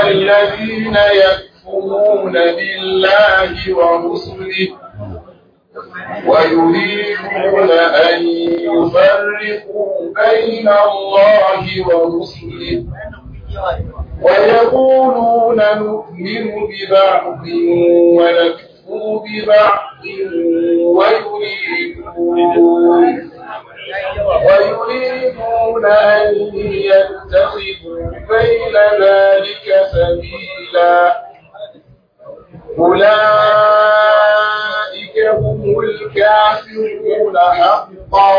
الذين يكفرون بالله ورسله ويريدون أن يفرقوا بين الله ورسله ويقولون نؤمن ببعض ونكفر ببعض ويريدون ويريدون أن يتخذوا بين ذلك سبيلا أولئك هم الكافرون حقا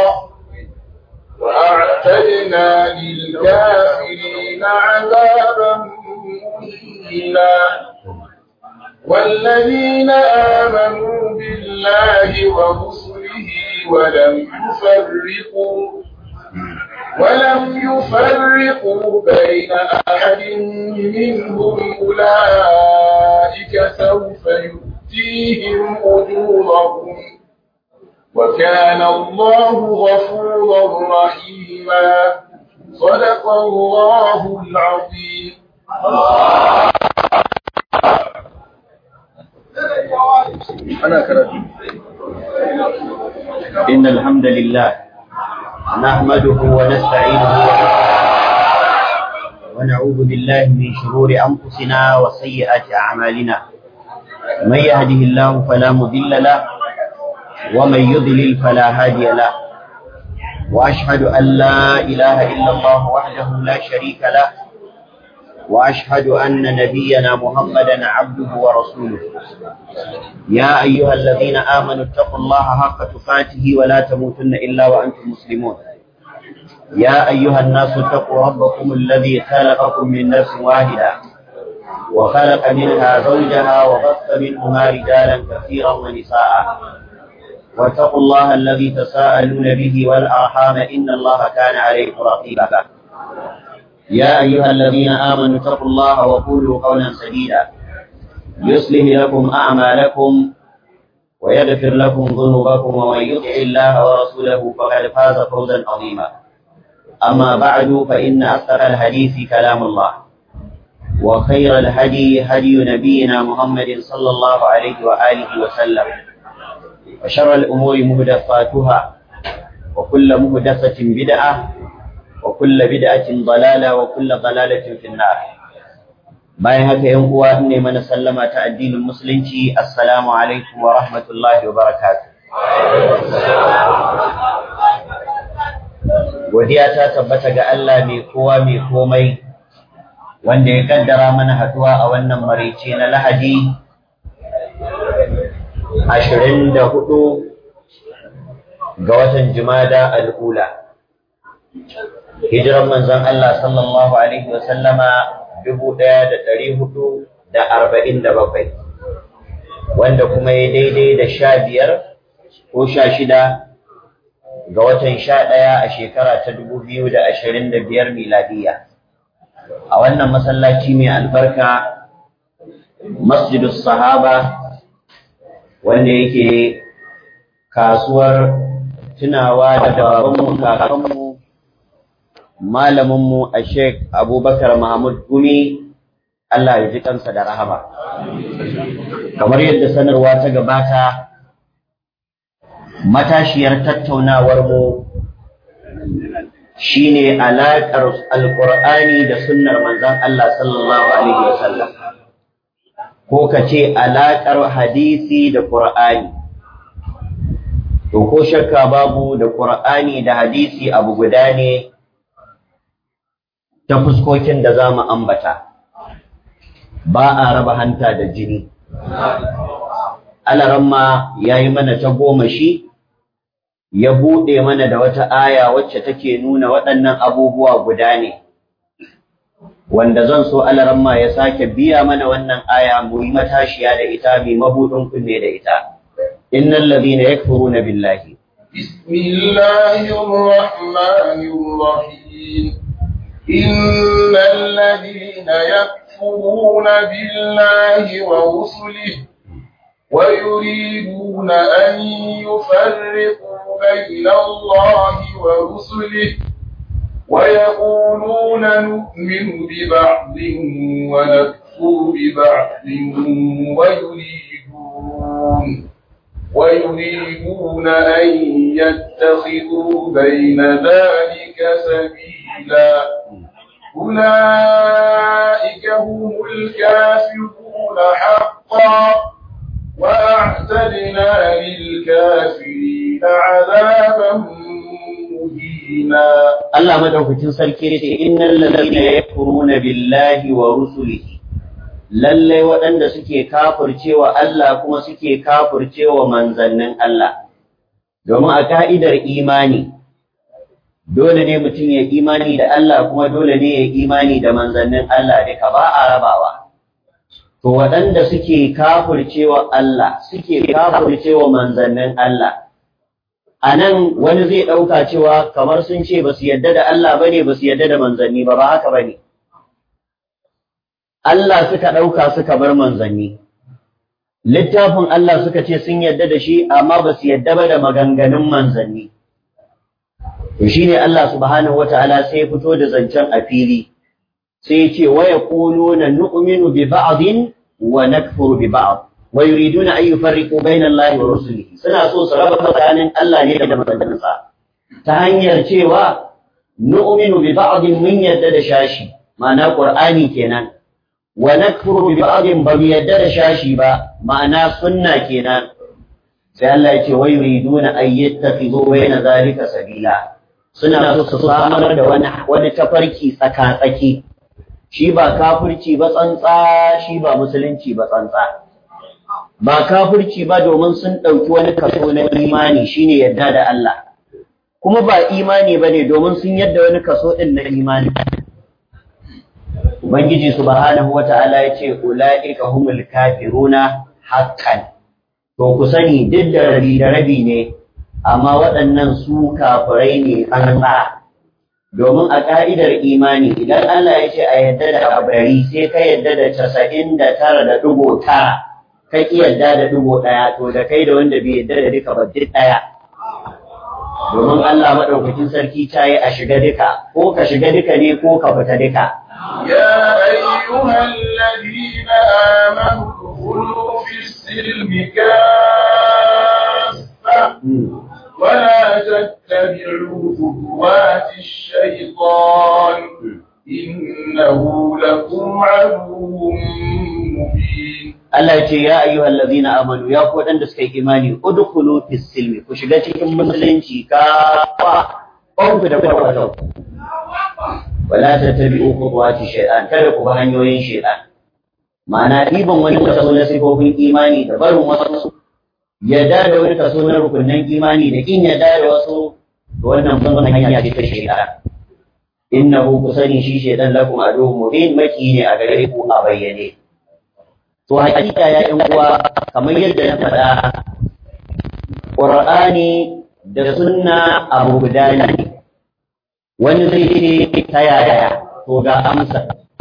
وأعتدنا للكافرين عذابا مهينا والذين آمنوا بالله ورسله ولم يفرقوا ولم يفرقوا بين أحد منهم أولئك سوف يؤتيهم أجورهم وكان الله غفورا رحيما صدق الله العظيم أنا كرت إن الحمد لله نحمده ونستعينه ونعوذ بالله من شرور أنفسنا وسيئات أعمالنا من يهده الله فلا مضل له ومن يضلل فلا هادي له وأشهد أن لا إله إلا الله وحده لا شريك له وأشهد أن نبينا محمدا عبده ورسوله يا أيها الذين آمنوا اتقوا الله حق تقاته ولا تموتن إلا وأنتم مسلمون يا أيها الناس اتقوا ربكم الذي خلقكم من نفس واحدة وخلق منها زوجها وبث منهما رجالا كثيرا ونساء واتقوا الله الذي تساءلون به والأرحام إن الله كان عليكم رقيبا يا أيها الذين آمنوا اتقوا الله وقولوا قولا سديدا يصلح لكم أعمالكم ويغفر لكم ذنوبكم ومن يطع الله ورسوله فقد فاز فوزا عظيما أما بعد فإن أصدق الحديث كلام الله وخير الهدي هدي نبينا محمد صلى الله عليه وآله وسلم وشر الأمور مهدفاتها وكل مهدفة بدعة وكل بدعة ضلالة وكل ضلالة في النار bayan haka yan uwa ne mana sallama ta addinin musulunci assalamu alaikum wa rahmatullahi wa barakatuh godiya ta tabbata ga Allah mai kowa mai komai wanda ya kaddara mana haduwa a wannan marice na lahadi ashirin da hudu ga watan jumada al'ula hijiran manzon Allah sallallahu alaihi wa sallama dubu ɗaya da ɗari hudu da arba'in da bakwai wanda kuma ya daidai da sha biyar ko sha shida ga watan sha ɗaya a shekara ta dubu biyu da ashirin da biyar miladiya a wannan masallaci mai albarka masjidus sahaba wanda yake kasuwar tunawa da babanmu kakanmu malaminmu a Sheikh Abubakar Mahmud Gumi Allah ya ji kansa da rahama. Kamar yadda sanarwa ta gabata, matashiyar tattaunawar mu shine alaƙar Alƙur'ani da sunnar manzon Allah sallallahu alaihi wasallam. Ko ka ce alaƙar hadisi da Ƙur'ani. To ko shakka babu da Ƙur'ani da hadisi abu guda ne ta fuskokin da za mu ambata ba a raba hanta da jini alaramma ya yi mana ta goma shi ya buɗe mana da wata aya wacce take nuna waɗannan abubuwa guda ne wanda zan so alaramma ya sake biya mana wannan aya mu yi matashiya da ita mai mabuɗin kunne da ita innal ladhina yakfuruna billahi bismillahir rahmanir rahim إن الذين يكفرون بالله ورسله ويريدون أن يفرقوا بين الله ورسله ويقولون نؤمن ببعض ونكفر ببعض ويريدون ويريدون أن يتخذوا بين ذلك سبيلا أولئك هم الكافرون حقا وأعتدنا للكافرين عذابا مهينا Allah madaukakin sarki ne ce innal ladina yakfuruna billahi wa rusulihi lallai waɗanda suke kafircewa Allah kuma suke kafircewa manzannin Allah domin a ka'idar imani dole ne mutum ya imani da Allah kuma dole ne ya imani da manzannin Allah duka ba a rabawa to waɗanda suke kafircewa Allah suke kafircewa manzannin Allah a nan wani zai ɗauka cewa kamar sun ce ba su yadda da Allah ba ne ba su yadda da manzanni ba ba haka ba ne Allah suka ɗauka suka bar manzanni littafin Allah suka ce sun yadda da shi amma ba su yadda ba da maganganun manzanni to shine Allah subhanahu wataala sai ya fito da zancen a fili sai ya ce wa yaquluna nu'minu bi ba'din wa nakfuru bi ba'd wa yuriduna an yufarriqu bayna Allah wa rusulihi suna so su raba tsakanin Allah ne da manzanninsa ta hanyar cewa nu'minu bi ba'din mun yadda da shashi ma'ana Qur'ani kenan wa nakfuru bi ba'din ba mu yadda da shashi ba ma'ana sunna kenan sai Allah ya ce wa yuriduna an yattakhidhu bayna zalika sabila suna so su samar da wani wani tafarki tsaka-tsaki shi ba kafirci ba tsantsa shi ba musulunci ba tsantsa ba kafirci ba domin sun ɗauki wani kaso na imani shine yadda da Allah kuma ba imani ba ne domin sun yadda wani kaso ɗin na imani Ubangiji subhanahu wa ta'ala ya ce, Ula'ika humul kafiruna haƙƙan, to ku sani duk da rabi da rabi ne, amma waɗannan su kafirai ne tsantsa. Domin a ƙa'idar imani, idan Allah ya ce a yadda da abari sai ka yadda da casa'in da tara da ɗigo tara, ka ƙi yadda da ɗigo ɗaya, to da kai da wanda bai yadda da duka ba duk ɗaya. Domin Allah maɗaukakin sarki ta yi a shiga duka, ko ka shiga duka ne ko ka fita duka. يا أيها الذين آمنوا ادخلوا في السلم كافة ولا تتبعوا خطوات الشيطان إنه لكم عدو مبين Allah ya ce ya ayyuhal ladzina amanu ya ku wadanda suka yi imani udkhulu fis silmi ku shiga cikin musulunci ka ku da kwakwata wala tattabi'u khutuwati shaytan kada ku bi hanyoyin shaytan ma'ana ɗiban wani kaso na sifofin imani da barin wasu yadda da wani kaso na rukunin imani da kin yadda da wasu to wannan ban hanya ce ta shaytan innahu kusani shi shaytan lakum aduwwun mubin maki ne a gare ku a bayyane to hakika ya yan uwa kamar yadda na faɗa Qur'ani da sunna abu guda ne wani zai ce ta yaya to ga amsa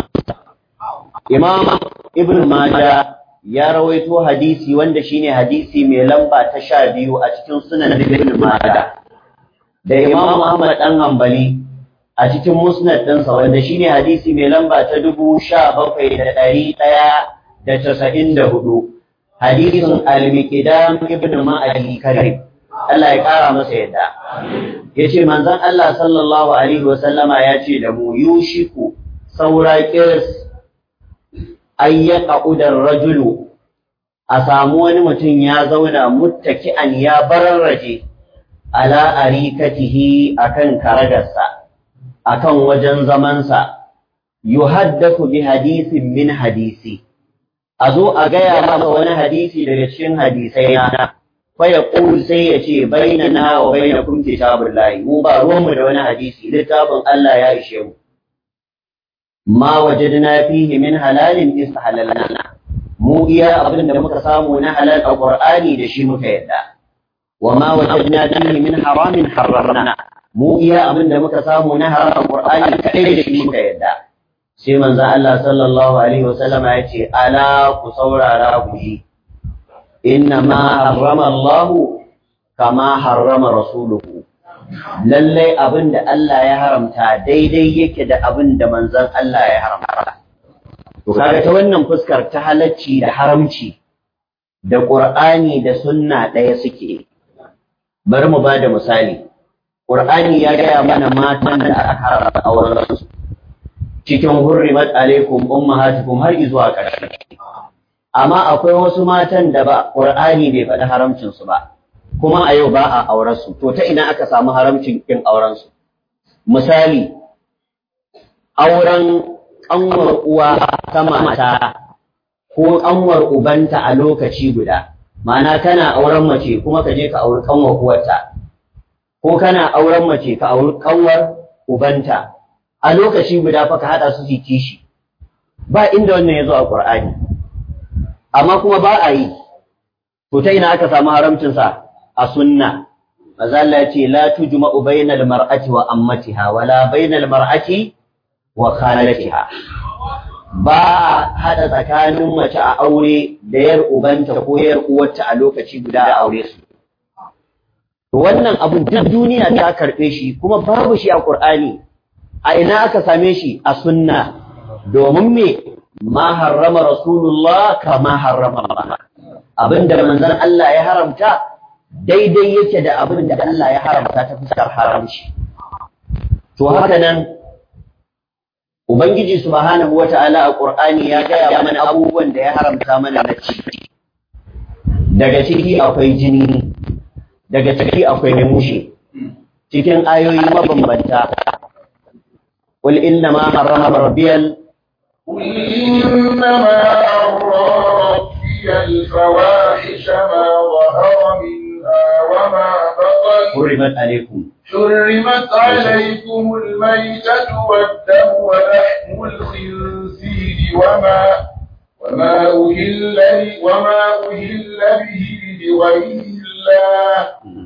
imam ibn maja ya rawaito hadisi wanda shine hadisi mai lamba ta sha biyu a cikin sunan ibn maja da imam ahmad dan hanbali a cikin musnad ɗinsa wanda shine hadisi mai lamba ta dubu sha bakwai da ɗari ɗaya da casa'in da hudu hadisin al-miqdam ibn ma'ali karim Allah ya kara masa yadda yace manzon Allah sallallahu alaihi wasallama ya ce da mu yushiku saura kirs ayyaka udar rajulu a samu wani mutum ya zauna muttaki'an ya bararraje ala arikatihi akan karagarsa akan wajen zamansa yuhaddathu bi hadisin min hadisi a zo a gaya masa wani hadisi daga cikin hadisai na faya ƙul sai ya ce bainana wa baina kun kitabun layi mu ba ruwanmu da wani hadisi littafin Allah ya ishe mu ma wajadna fihi min halalin istahlalna mu iya abin da muka samu na halal a Qur'ani da shi muka yadda wa ma wajadna fihi min haramin harramna mu iya abin da muka samu na haram a Qur'ani kadai da shi muka yadda sai manzo Allah sallallahu alaihi wasallam ya ce ala ku saurara ku ji inna ma harrama Allah kama harrama rasuluhu lallai abin da Allah ya haramta daidai yake da abin da manzon Allah ya haramta to kaga ta wannan fuskar ta halacci da haramci da Qur'ani da sunna ɗaya suke bari mu bada misali Qur'ani ya gaya mana matan da aka haramta auren su cikin hurrimat alaikum ummahatukum har zuwa ƙarshe amma akwai wasu matan da ba Qur'ani bai faɗi haramcin su ba kuma a yau ba a auren su to ta ina aka samu haramcin kin auren su misali auren ƙanwar uwa ta mata ko ƙanwar ubanta a lokaci guda ma'ana kana auren mace kuma ka je ka auri ƙanwar uwarta ko kana auren mace ka auri ƙanwar ubanta a lokaci guda fa ka haɗa su su kishi ba inda wannan ya zo a ƙur'ani amma kuma ba a yi to ta ina aka samu haramcinsa a sunna maza Allah ya ce la tujma'u bainal mar'ati wa ammatiha wala bainal mar'ati wa khalatiha ba hada tsakanin mace a aure da yar ubanta ko yar uwarta a lokaci guda a aure su to wannan abun duk duniya ta karbe shi kuma babu shi a Qur'ani a ina aka same shi a sunna domin me ma harrama rasulullah kama harrama Allah abinda manzon Allah ya haramta daidai yake da abin da Allah ya haramta ta fuskar haramci to haka nan Ubangiji subhanahu wata'ala a Qur'ani ya gaya mana abubuwan da ya haramta mana na ci. Daga ciki akwai jini, daga ciki akwai mushe. Cikin ayoyi mabambanta. Qul inna ma harrama rabbiyal قل إنما حرم ربي الفواحش ما ظهر منها وما بطن حرمت عليكم حرمت عليكم الميتة والدم ولحم الخنزير وما وما أهل وما أهل به لغير الله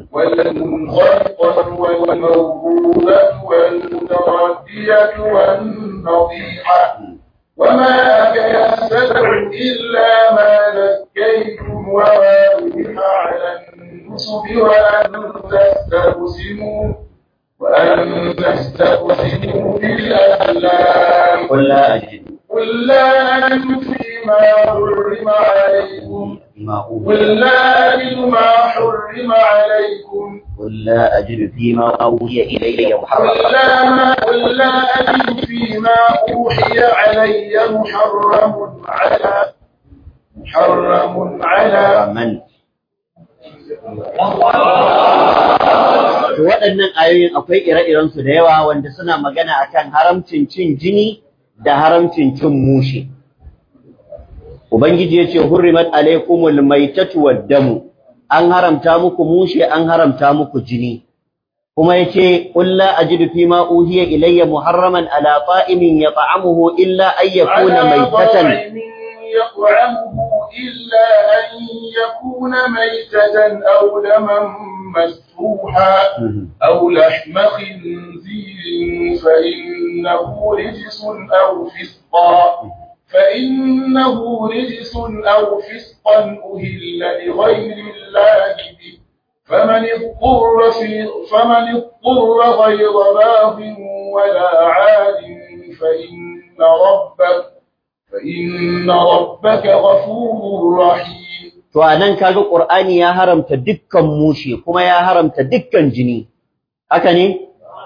والمنخلقة والموهوبة والمتردية والنطيحة وما أكل السبع إلا ما ذكيتم وما ذبح على النصب وأن تستقسموا وأن تستقسموا بالأزلام قل لا أجد قل لا أجد فيما حرم عليكم فيما أوحي قل لا أجد ما حرم عليكم قل لا أجد فيما أوحي إلي قل محرما لا ما قل لا أجد فيما أوحي علي محرم على محرم على من To waɗannan ayoyin akwai ire-irensu da yawa wanda suna magana akan haramcin cin jini da haramcin cin mushe. Ubangiji ya ce, Hurrimat alaikumul maitatu waddamu, an haramta muku mushe, an haramta muku jini. Kuma ya ce, Ƙulla a ji fi ma uhiya ilayya muharraman ala ta'imin ya ta'amuhu illa ayyakuna maitatan. يطعمه إلا أن يكون ميتة أو دما مسفوحا أو لحم خنزير فإنه رجس أو فسقا فإنه رجس أو فسقا أهل لغير الله به فمن اضطر في فمن اضطر غير باغ ولا عاد فإن ربك فإن ربك غفور رحيم To a nan kaga Ƙur'ani ya haramta dukkan mushe kuma ya haramta dukkan jini. Haka ne?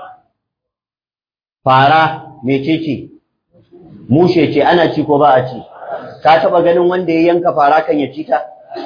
Fara mecece? Mushe ce ana ci ko ba a ci. Ka taɓa ganin wanda ya yanka fara kan ya ci ta?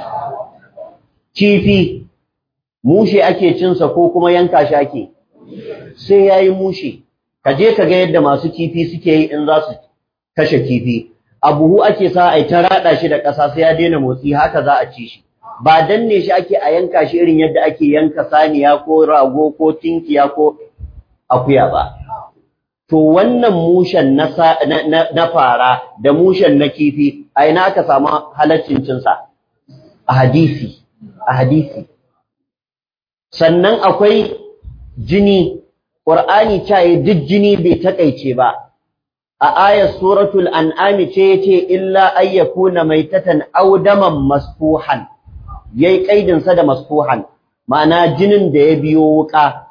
Kifi, mushe ake cinsa ko kuma yanka shi ake? Sai ya yi mushe. Ka je ka ga yadda masu kifi suke yi in za su kashe kifi. a buhu ake sa a ta rada shi da ƙasa sai ya daina motsi haka za a ci shi ba danne shi ake a yanka shi irin yadda ake yanka saniya ko rago ko tinkiya ko akuya ba to wannan mushen na, na, na, fara da mushen na kifi a ina aka samu halaccin cinsa a hadisi a hadisi sannan akwai jini ƙur'ani caye duk jini bai taƙaice ba a ayar suratul an'ami ce yace illa ayyakuna maitatan aw daman masfuhan yayi kaidin sa da masfuhan ma'ana jinin da ya biyo wuka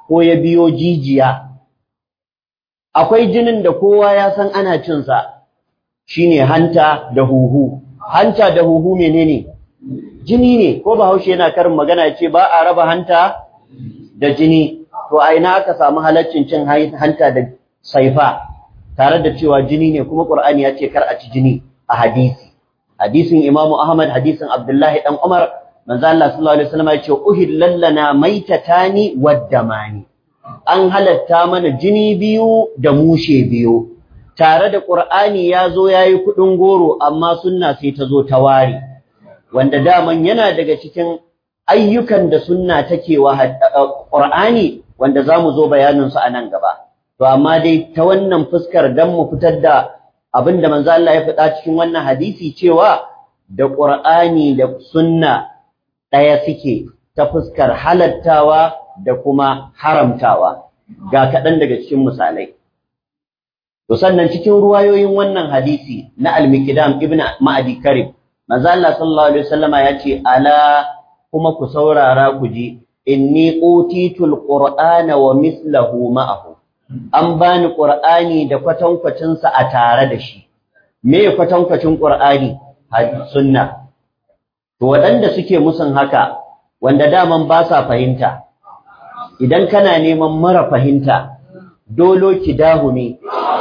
ko ya biyo jijiya akwai jinin da kowa ya san ana cin sa shine hanta da huhu hanta da huhu menene jini ne ko bahaushe yana karin magana ce ba a raba hanta da jini to a ina aka samu halaccin cin hanta da saifa tare da cewa jini ne kuma qur'ani ya ce kar a ci jini a hadisi hadisin imamu ahmad hadisin abdullahi dan umar manzo Allah sallallahu alaihi wasallam ya ce uhillal lana maitatani waddamani an halatta mana jini biyu da mushe biyu tare da qur'ani ya zo yayi kudin goro amma sunna sai ta zo ta ware wanda daman yana daga cikin ayyukan da sunna take wa Qur'ani wanda zamu zo bayanin su a nan gaba to amma dai ta wannan fuskar dan mu fitar da abinda manzo Allah ya faɗa cikin wannan hadisi cewa da Qur'ani da sunna ɗaya suke ta fuskar halattawa da kuma haramtawa ga kaɗan daga cikin misalai to sannan cikin ruwayoyin wannan hadisi na al-Miqdam ibn Ma'adi Karib manzo Allah sallallahu alaihi wasallama yace ala kuma ku saurara ku ji inni utitul qur'ana wa mislahu ma'ahu an bani qur'ani da kwatankwacin sa a tare da shi me kwatankwacin qur'ani sunna to waɗanda suke musun haka wanda daman ba sa fahimta idan kana neman mara fahimta dolo kidahu ne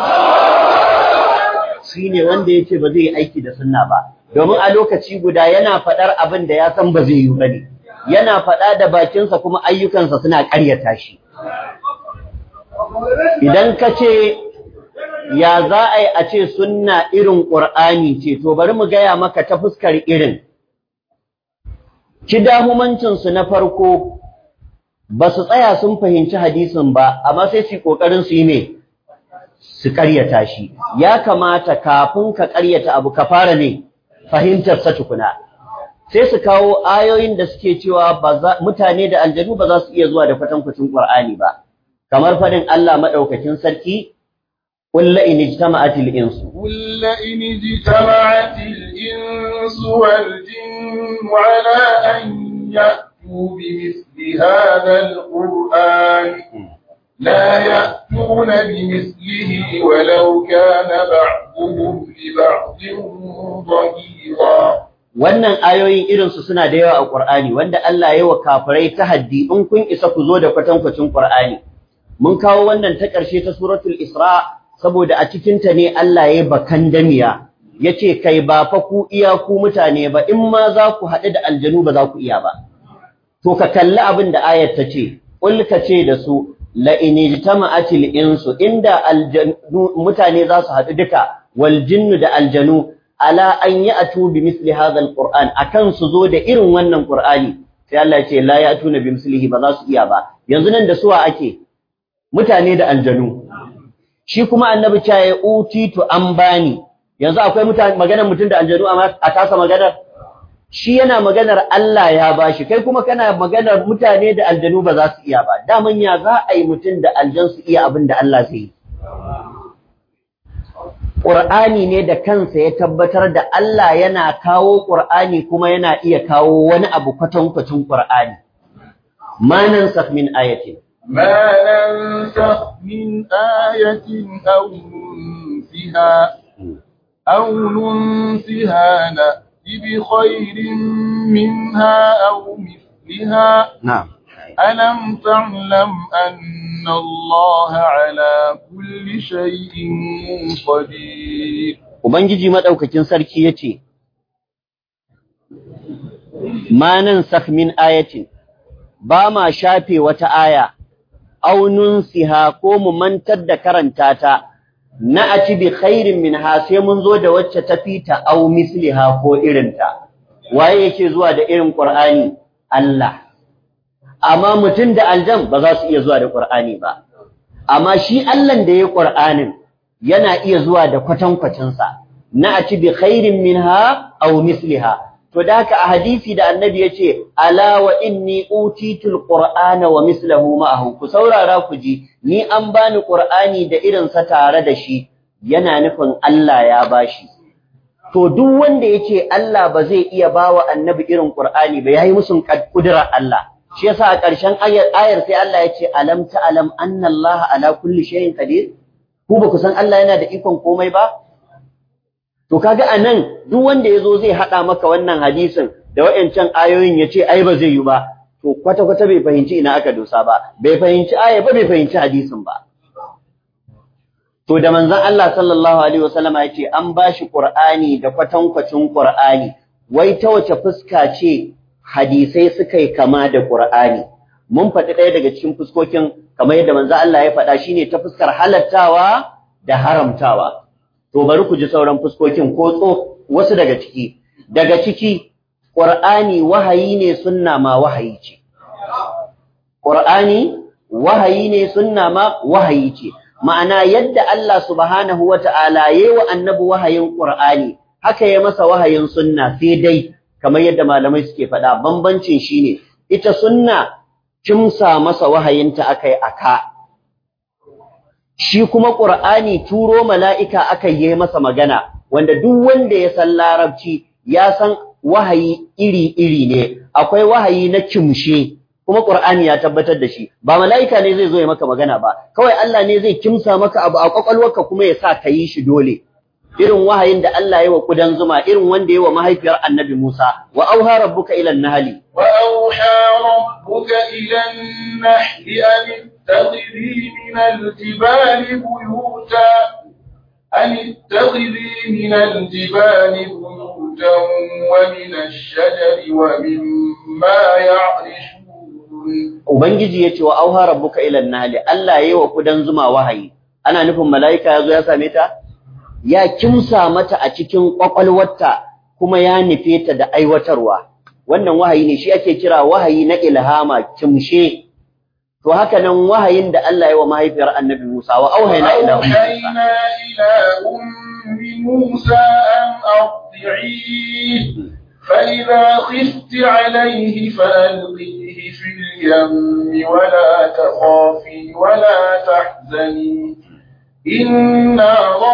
shine wanda yace ba zai yi aiki da sunna ba domin a lokaci guda yana faɗar abin da ya san ba zai yi ba ne yana faɗa da bakinsa kuma ayyukansa suna ƙaryata shi idan ka ce ya za a yi a ce sunna irin ƙur'ani ce to bari mu gaya maka ta fuskar irin kidahumancinsu na farko ba su tsaya sun fahimci hadisin ba amma sai su yi ƙoƙarin su yi me su ƙaryata shi ya kamata kafin ka ƙaryata abu ka fara ne fahimtar sa tukuna sai su kawo ayoyin da suke cewa mutane da aljanu ba za su iya zuwa da kwatankwacin Qur'ani ba kamar fadin Allah madaukakin sarki qul la in ijtama'atil insu قل لئن اجتمعت الإنس والجن على أن يأتوا بمثل هذا القرآن لا يأتون بمثله ولو كان بعضهم لبعض ظهيرا wannan ayoyin irinsu suna da yawa a Qur'ani wanda Allah ya yi wa kafirai tahaddi in kun isa ku zo da kwatankwacin Qur'ani mun kawo wannan ta ƙarshe ta suratul Isra saboda a cikin ta ne Allah ya yi bakan damiya yace kai ba fa ku iya ku mutane ba in ma za ku haɗu da aljanu ba za ku iya ba to ka kalli abin da ayat ta ce qul ka ce da su la in ijtama'atil insu inda aljanu mutane za su haɗu duka wal jinnu da aljanu ala an ya'tu bi misli hadha alquran akan su zo da irin wannan qur'ani sai Allah ya ce la ya'tuna bi mislihi ba za su iya ba yanzu nan da suwa ake mutane da aljanu shi kuma annabi ta ya utitu an bani yanzu akwai mutane maganar mutum da aljanu a tasa maganar shi yana maganar Allah ya bashi kai kuma kana maganar mutane da aljanu ba za su iya ba daman ya za a yi mutum da aljan su iya abin da Allah zai yi Ƙur'ani ne da kansa ya tabbatar da Allah yana kawo Ƙur'ani kuma yana iya kawo wani abu kwatankwacin Ƙur'ani. Ma nansakh min ayatin. ما ننسخ من آية أو ننسها أو ننسها نأتي بخير منها أو مثلها Na'am. ألم تعلم أن الله على كل شيء قدير Ubangiji madaukakin sarki yace Ma nansakh min ayatin ba ma shafe wata aya aw nunsiha ko mu mantar da karanta ta na ati bi khairin minha sai mun zo da wacce ta fita aw misliha ko irinta waye yake zuwa da irin Qur'ani Allah amma mutum da aljan ba za su iya zuwa da Qur'ani ba amma shi Allah da ya Qur'anin yana iya zuwa da kwatankwacinsa na ati bi khairin minha aw misliha to da haka a hadisi da annabi yace ala wa inni utitul qur'ana wa mislahu ma'ahu ku saurara ku ji ni an bani qur'ani da irin sa tare da shi yana nufin Allah ya bashi to duk wanda yace Allah ba zai iya bawa annabi irin qur'ani ba yayi musun kudirar Allah shi yasa a ƙarshen ayar sai Allah ya ce alam ta'lam anna Allah ala kulli shay'in qadir ku ba ku san Allah yana da ikon komai ba to kaga anan duk wanda yazo zai hada maka wannan hadisin da wayancan ayoyin yace ai ba zai yi ba to kwata kwata bai fahimci ina aka dosa ba bai fahimci aya ba bai fahimci hadisin ba to da manzon Allah sallallahu alaihi wasallama yace an bashi Qur'ani da kwatankwacin Qur'ani wai ta wace fuska ce hadisai suka yi kama da Qur'ani mun faɗi ɗaya daga cikin fuskokin kamar yadda manzo Allah ya faɗa shine ta fuskar halattawa da haramtawa to bari ku ji sauran fuskokin ko tso wasu daga ciki daga ciki Qur'ani wahayi ne sunna ma wahayi ce Qur'ani wahayi ne sunna ma wahayi ce ma'ana yadda Allah subhanahu wata'ala yayi wa annabi wahayin Qur'ani haka ya masa wahayin sunna sai dai kamar yadda malamai suke faɗa bambancin shine ita sunna kimsa masa wahayinta akai aka shi kuma qur'ani turo mala'ika akai yi masa magana wanda duk wanda ya san larabci ya san wahayi iri-iri ne akwai wahayi na kimshe kuma qur'ani ya tabbatar da shi ba mala'ika ne zai zo ya maka magana ba kawai Allah ne zai kimsa maka abu a kwakwalwarka kuma ya sa ka yi shi dole irin wahayin da Allah ya wa kudan zuma irin wanda ya wa mahaifiyar Annabi Musa wa auha rabbuka ila an-nahli wa auha rabbuka ila an-nahli an ittakhidhi min al-jibali buyuta an ittakhidhi min al-jibali buyutan wa min ash-shajari wa mimma ya'rishun Ubangiji yace wa auha rabbuka ila an-nahli Allah ya yi wa kudan zuma wahayi ana nufin mala'ika yazo ya same ta ya kimsa mata a cikin kwakwalwarta kuma ya nufe ta da aiwatarwa wannan wahayi ne shi ake kira wahayi na ilhama kimshe to haka nan wahayin da Allah ya wa mahaifiyar Annabi Musa wa auhayna ila أوحينا إلى أم موسى أن أرضعيه فإذا خفت عليه فألقيه في اليم ولا تخافي ولا تحزني إنا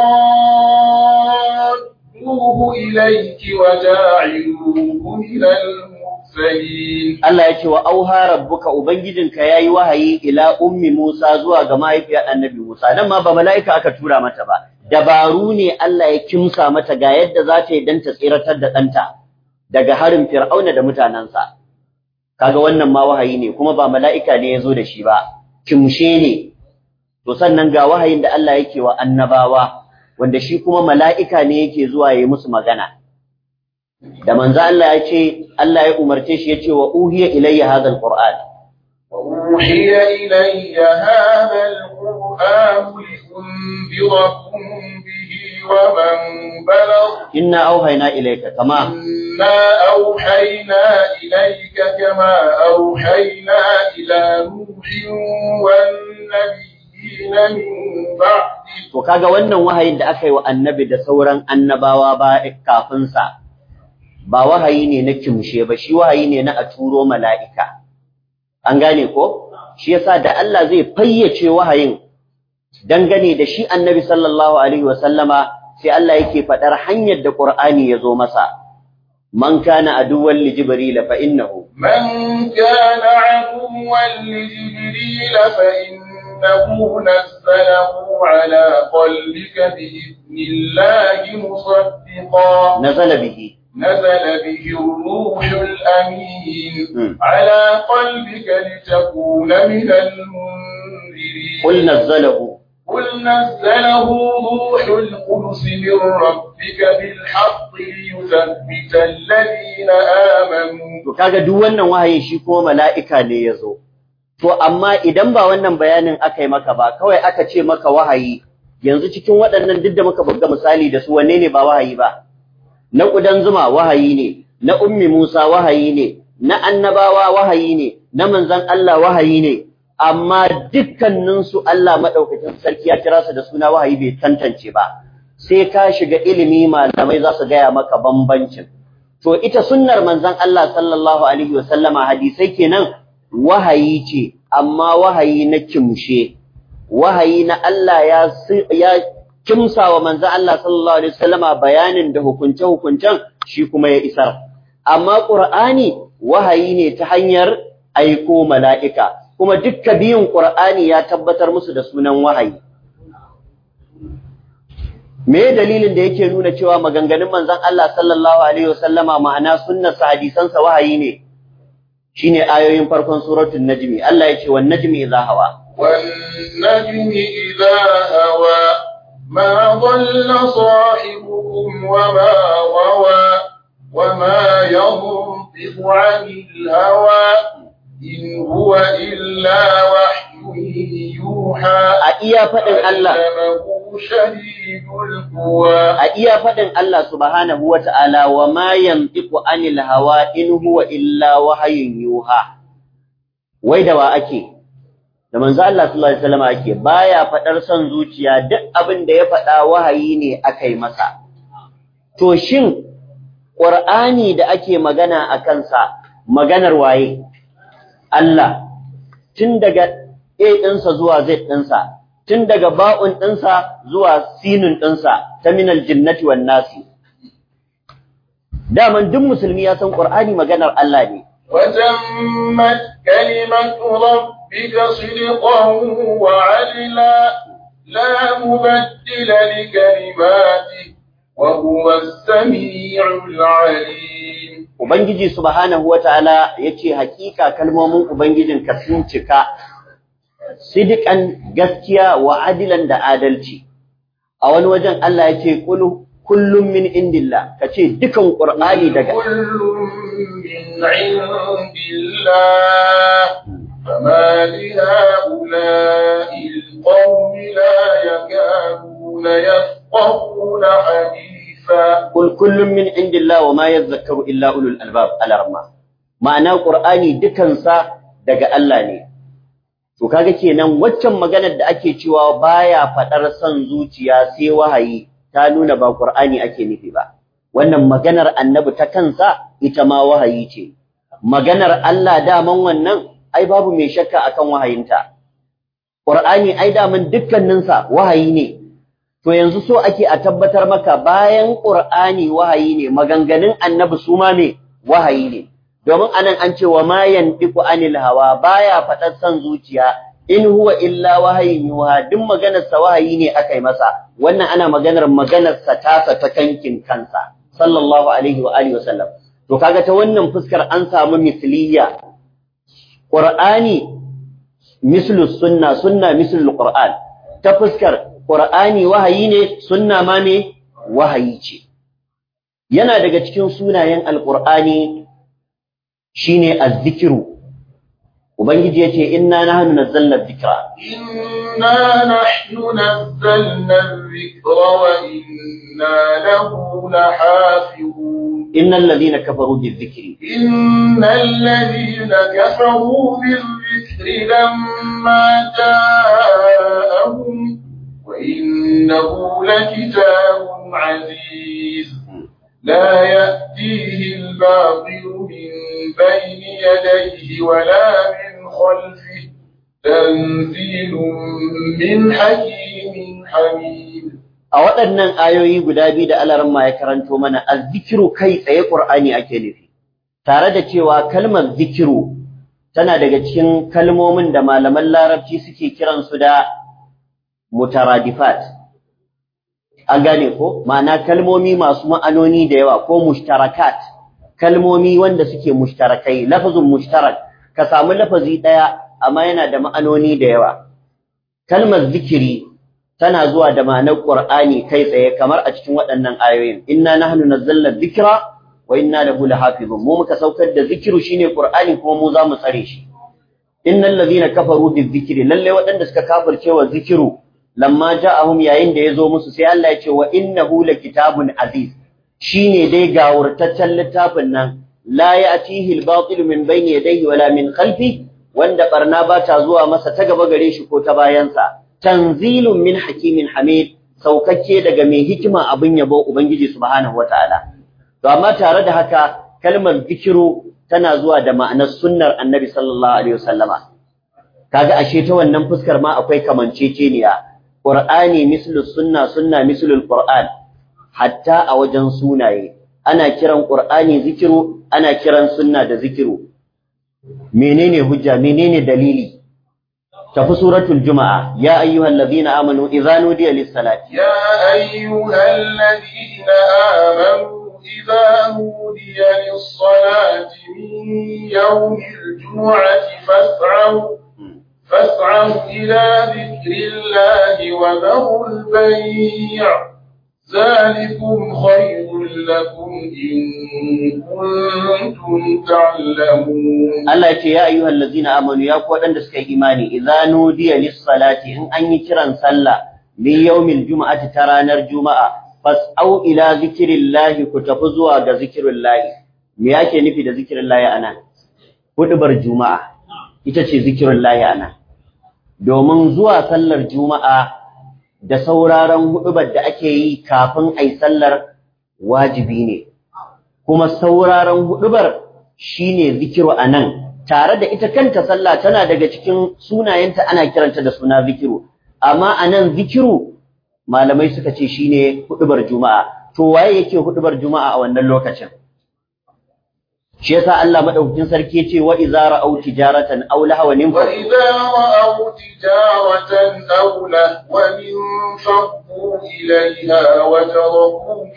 رادوه إليك وجاعلوه من المرسلين Allah ya ce wa auha rabbuka ubangijinka yayi wahayi ila ummi Musa zuwa ga mahaifiyar Annabi Musa nan ma ba mala'ika aka tura mata ba dabaru ne Allah ya kimsa mata ga yadda za ta yi dan ta tsiratar da ɗanta daga harin Fir'auna da mutanansa kaga wannan ma wahayi ne kuma ba mala'ika ne ya zo da shi ba kimshe ne to sannan ga wahayin da Allah yake wa annabawa wanda shi kuma mala'ika ne yake zuwa yayi musu magana da manzo Allah ya ce Allah ya umarce shi ya ce wa uhiya ilayya hadha alquran وأوحي إلي هذا القرآن لأنذركم به ومن بلغ inna auhayna ilayka kama إنا أوحينا إليك كما أوحينا إلى نوح والنبيين من بعده to kaga wannan wahayin da aka yi wa annabi da sauran annabawa ba kafin sa ba wahayi ne na kimshe ba shi wahayi ne na a turo mala'ika an gane ko shi yasa da Allah zai fayyace wahayin dangane da shi annabi sallallahu alaihi wa sallama sai Allah yake faɗar hanyar da Qur'ani ya zo masa man kana aduwwan li jibril fa innahu من كان عدوا لجبريل فإنه نزله على قلبك بإذن الله مصدقا nazala bihi نزل به الروح الأمين مم. على قلبك لتكون من المنذرين qul nazzalahu قل نزله روح القدس من ربك بالحق ليثبت الذين آمنوا To kaga duk wannan wahayin shi kuma mala'ika ne ya zo. To amma idan ba wannan bayanin aka yi maka ba, kawai aka ce maka wahayi, yanzu cikin waɗannan duk da muka buga misali da su wanne ne ba wahayi ba? Na ƙudan zuma wahayi ne, na ummi Musa wahayi ne, na annabawa wahayi ne, na manzan Allah wahayi ne, amma dukkaninsu Allah maɗaukakin sarki ya kira su da suna wahayi bai tantance ba. Sai ka shiga ilimi malamai za su gaya maka bambancin. To ita sunnar manzon Allah sallallahu alaihi wasallama hadisai kenan wahayi ce amma wahayi na kimshe wahayi na Allah ya si- ya kimsa wa manzon Allah sallallahu alaihi wasallama bayanin da hukunce hukuncen shi kuma ya isar amma Qur'ani wahayi ne ta hanyar aiko mala'ika kuma dukka biyun Qur'ani ya tabbatar musu da sunan wahayi me dalilin da yake nuna cewa maganganun manzon Allah sallallahu alaihi wasallama ma'ana sunnar sa hadisan sa wahayi ne shine ayoyin farkon suratul najmi Allah yace wan najmi idha hawa wan najmi idha hawa ma dhalla sahibukum wa ma gawa wa ma yanṭiqu 'anil hawa in huwa illa wahyun yuha a iya fadin Allah a iya faɗin Allah subhanahu wa ta'ala wa ma yantiku anil hawa in huwa illa wahayin yuha. Wai da wa ake, da manzo Allah sallallahu Alaihi wasallam ake baya faɗar son zuciya duk abin da ya faɗa wahayi ne aka yi masa. To shin ƙur'ani da ake magana a kansa maganar waye? Allah, tun daga A ɗinsa zuwa Z ɗinsa, tun daga ba'un ɗinsa zuwa sinun ɗinsa ta minal jinnati wan nasi. Daman duk musulmi ya san Ƙur'ani maganar Allah ne. وتمت كلمة ربك صدقا وعدلا لا مبدل لكلماته وهو السميع العليم Ubangiji subhanahu wa ta'ala ya ce, Hakika kalmomin Ubangijinka sun cika sidikan gaskiya wa adilan da adalci a wani wajen Allah ya ce kullum min indillah ka ce dukan ƙur'ani daga kullum min indillah فما لهؤلاء القوم لا يكادون يفقهون حديثا قل كل من عند الله وما يذكر إلا أولو الألباب الأرمى معنى قرآني دكنسا daga Allah ne To kaga kenan waccan maganar da ake cewa baya fadar son zuciya sai wahayi ta nuna ba Qur'ani ake nufi ba. Wannan maganar Annabi ta kansa ita ma wahayi ce. Maganar Allah daman wannan ai babu mai shakka akan wahayinta. Qur'ani ai daman dukkaninsa wahayi ne. To yanzu so ake a tabbatar maka bayan Qur'ani wahayi ne maganganun Annabi su ma me wahayi ne. domin anan an ce wa ma yantiqu anil hawa baya fadar san zuciya in huwa illa wahayin yuha duk maganar sa wahayi ne akai masa wannan ana maganar maganar sa tasa ta kankin kansa sallallahu alaihi wa alihi wasallam to kaga ta wannan fuskar an samu misliya qur'ani mislu sunna sunna mislu qur'an ta fuskar qur'ani wahayi ne sunna ma ne wahayi ce yana daga cikin sunayen alqur'ani shine azzikiru ubangiji yace inna nahnu nazzalna dhikra inna nahnu nazzalna dhikra wa inna lahu lahafizun innal ladhina kafaru bizikri innal ladhina kafaru bizikri lamma ja'ahum wa innahu lakitabun aziz لا يأتيه الباطل من بين يديه ولا من خلفه تنزيل من حكيم حميد a waɗannan ayoyi guda biyu da alaramma ya karanto mana azzikiru kai tsaye Qur'ani ake nufi tare da cewa kalmar zikiru tana daga cikin kalmomin da malaman larabci suke kiransu da mutaradifat an gane ko ma'ana kalmomi masu ma'anoni da yawa ko mushtarakat kalmomi wanda suke mushtarakai lafazin mushtarak ka samu lafazi daya amma yana da ma'anoni da yawa kalmar zikiri tana zuwa da ma'anar qur'ani kai tsaye kamar a cikin waɗannan ayoyin inna nahnu nazzalna dhikra wa inna lahu lahafizun mu muka saukar da zikiru shine qur'ani kuma mu za mu tsare shi innal ladhina kafaru bizikri lalle waɗanda suka kafirce wa zikiru lamma ja'ahum yayin da yazo musu sai Allah ya ce wa innahu lakitabun aziz shine dai gawurtaccen littafin nan la ya'tihi al-batil min bayni yadayhi wala min khalfi wanda barna ba ta zuwa masa ta gaba gare shi ko ta bayansa tanzilun min hakimin hamid saukakke daga mai hikima abin yabo ubangiji subhanahu wataala to amma tare da haka kalmar zikiru tana zuwa da ma'anar sunnar annabi sallallahu alaihi wasallama kaga ashe ta wannan fuskar ma akwai kamanceceniya Qur'ani mislu sunna sunna mislu Qur'an hatta a wajen sunaye ana kiran Qur'ani zikiru ana kiran sunna da zikiru menene hujja menene dalili tafi suratul juma'a ya ayyuhallazina amanu idza nudiya lis-salati يا أيها الذين آمنوا إذا نودي للصلاة من يوم الجمعة فاسعوا فاسعوا إلى ذكر الله وذروا البيع ذلكم خير لكم إن كنتم تعلمون Allah ya ce ya ayyuhal ladzina amanu ya ku wadanda suka yi imani idza nudiya lis-salati in an yi kiran sallah min yawmil juma'ati ta ranar juma'a fas'au ila zikrillahi ku tafi zuwa ga zikrillahi me yake nufi da zikrillahi anan hudubar juma'a ita ce zikrillahi anan domin zuwa sallar juma'a da sauraron hudubar da ake yi kafin ai sallar wajibi ne kuma sauraron hudubar shine zikiru anan tare da ita kanta sallah tana daga cikin sunayenta ana kiranta da suna zikiru amma anan zikiru malamai suka ce shine hudubar juma'a to waye yake hudubar juma'a a wannan lokacin shi yasa Allah madaukakin sarki yace wa idza ra'aw tijaratan aw lahwan وإذا رأوا تجارة أو لهوا انفضوا إليها وتركوك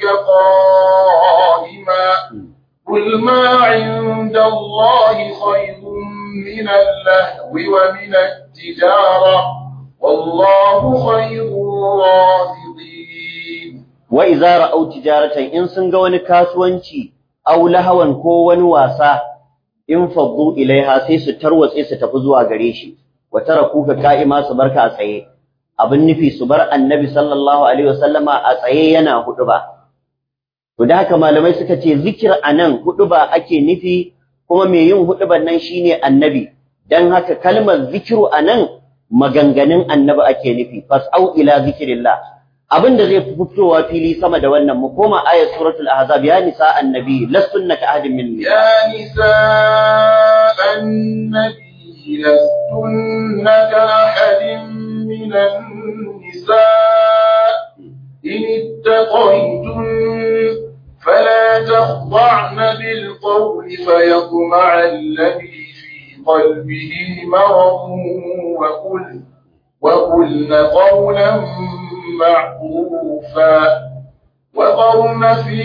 قائما قل ما عند الله خير من اللهو ومن التجارة والله خير الرازقين wa idza ra'aw tijaratan in sun ga wani kasuwanci aw lahawan ko wani wasa in faddu ilaiha sai su tarwatse su tafi zuwa gare shi wa tarakuka ka'ima su barka a tsaye abin nufi su bar annabi sallallahu alaihi wasallama a tsaye yana huduba to da haka malamai suka ce zikir anan huduba ake nufi kuma mai yin huduban nan shine annabi dan haka kalmar zikiru anan maganganun annabi ake nufi fas'au ila zikrillah abinda zai fi fitowa fili sama da wannan mu koma ayat suratul ahzab ya nisa annabi lastunna ka ahadin min يا نساء النبي لستن كأحد من النساء إن اتقيتن فلا تخضعن بالقول فيطمع الذي في قلبه مرض وقل وقلن قولا معروفا وقرن في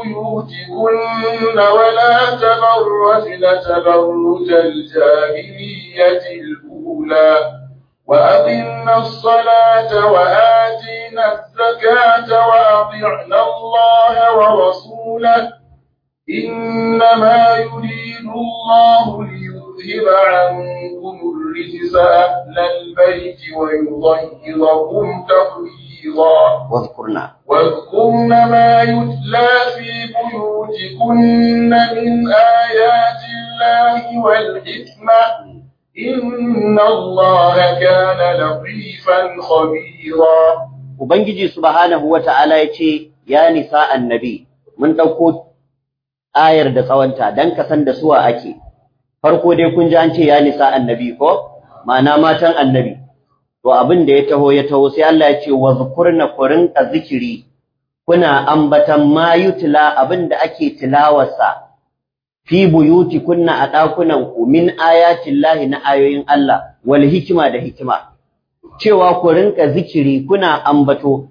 بيوتكن ولا تبرجن تبرج الجاهلية الأولى وأقمنا الصلاة وآتينا الزكاة وأطعنا الله ورسوله إنما يريد الله ليذهب عنكم الرجس أهل البيت ويطهركم تطهيرا واذkurna واذكرن ما يتلى في بيوتكن من آيات الله والحكمة إن الله كان لطيفا خبيرا ubangiji subhanahu wata'ala yace ya nisa annabi mun dauko ayar da tsawanta dan ka san da suwa ake farko dai kun ji an ce ya nisa annabi ko ma'ana matan annabi to abin da ya taho ya taho sai Allah ya ce wa zukurna kurinka zikiri kuna ambatan ma yutla abin da ake tilawarsa fi buyuti kunna a ɗakunan ku min ayatin lahi na ayoyin Allah wal hikima da hikima cewa ku rinka zikiri kuna ambato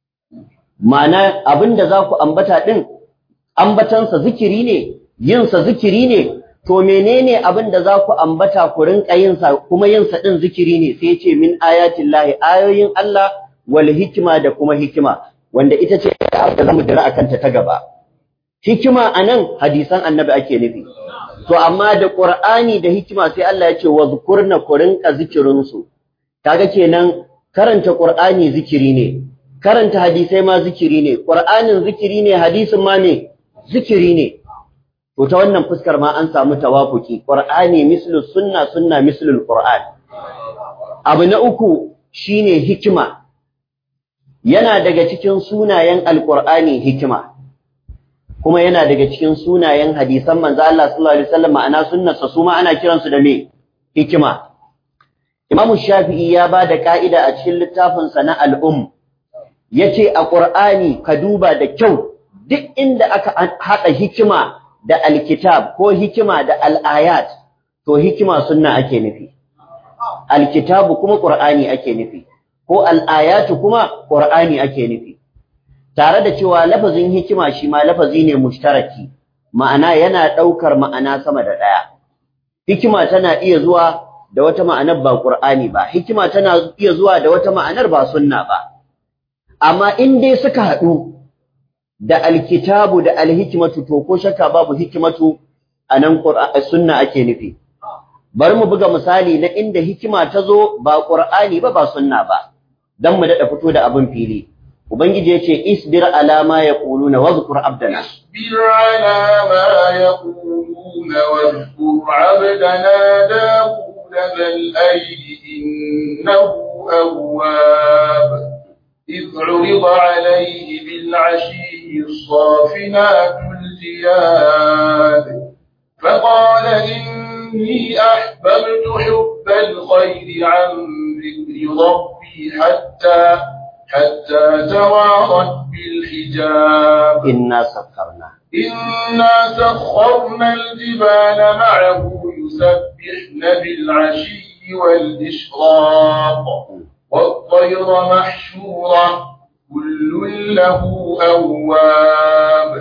ma'ana abin da za ku ambata ɗin ambatansa zikiri ne yinsa zikiri ne to menene abin da za ku ambata ku rinka yinsa kuma yinsa ɗin zikiri ne sai ce min ayatin lahi ayoyin Allah wal hikima da kuma hikima wanda ita ce da zamu dira akan ta ta gaba hikima anan hadisan annabi ake nufi to amma da qur'ani da hikima sai Allah ya ce wazkurna ku rinka zikirin su kaga kenan karanta qur'ani zikiri ne karanta hadisai ma zikiri ne qur'anin zikiri ne hadisin ma ne zikiri ne to ta wannan fuskar ma an samu tawafuki qur'ani mislu sunna sunna mislu qur'an abu na uku shine hikima yana daga cikin sunayen alqur'ani hikima kuma yana daga cikin sunayen hadisan manzo Allah sallallahu alaihi wasallam ma'ana sunnarsa su ma ana kiransu da me hikima Imam Shafi'i ya ba da ka'ida a cikin littafinsa na al'um yace a Qur'ani ka duba da kyau duk inda aka haɗa hikima da alkitab ko hikima da al'ayat to hikima sunna ake nufi alkitabu kuma qur'ani ake nufi ko al'ayatu kuma qur'ani ake nufi tare da cewa lafazin hikima shi ma lafazi ne mushtaraki ma'ana yana ɗaukar ma'ana sama da ɗaya hikima tana iya zuwa da wata ma'anar ba qur'ani ba hikima tana iya zuwa da wata ma'anar ba sunna ba amma in dai suka haɗu da alkitabu da alhikimatu to ko shakka babu hikimatu anan sunna ake nufi bari mu buga misali na inda hikima ta zo ba qur'ani ba ba sunna ba dan mu dada fito da abin fili ubangiji yace isbir ala ma yaquluna wadhkur abdana اصبر على ما يقولون واذكر عبدنا داود ذا الأيد إنه أواب إذ عرض عليه بالعشي الصافنات الجياد فقال إني أحببت حب الخير عن ذكر ربي حتى حتى توارت بالحجاب inna sakkarna إنا سخرنا الجبال معه يسبحن بالعشي والإشراق والطير محشورة كل له أواب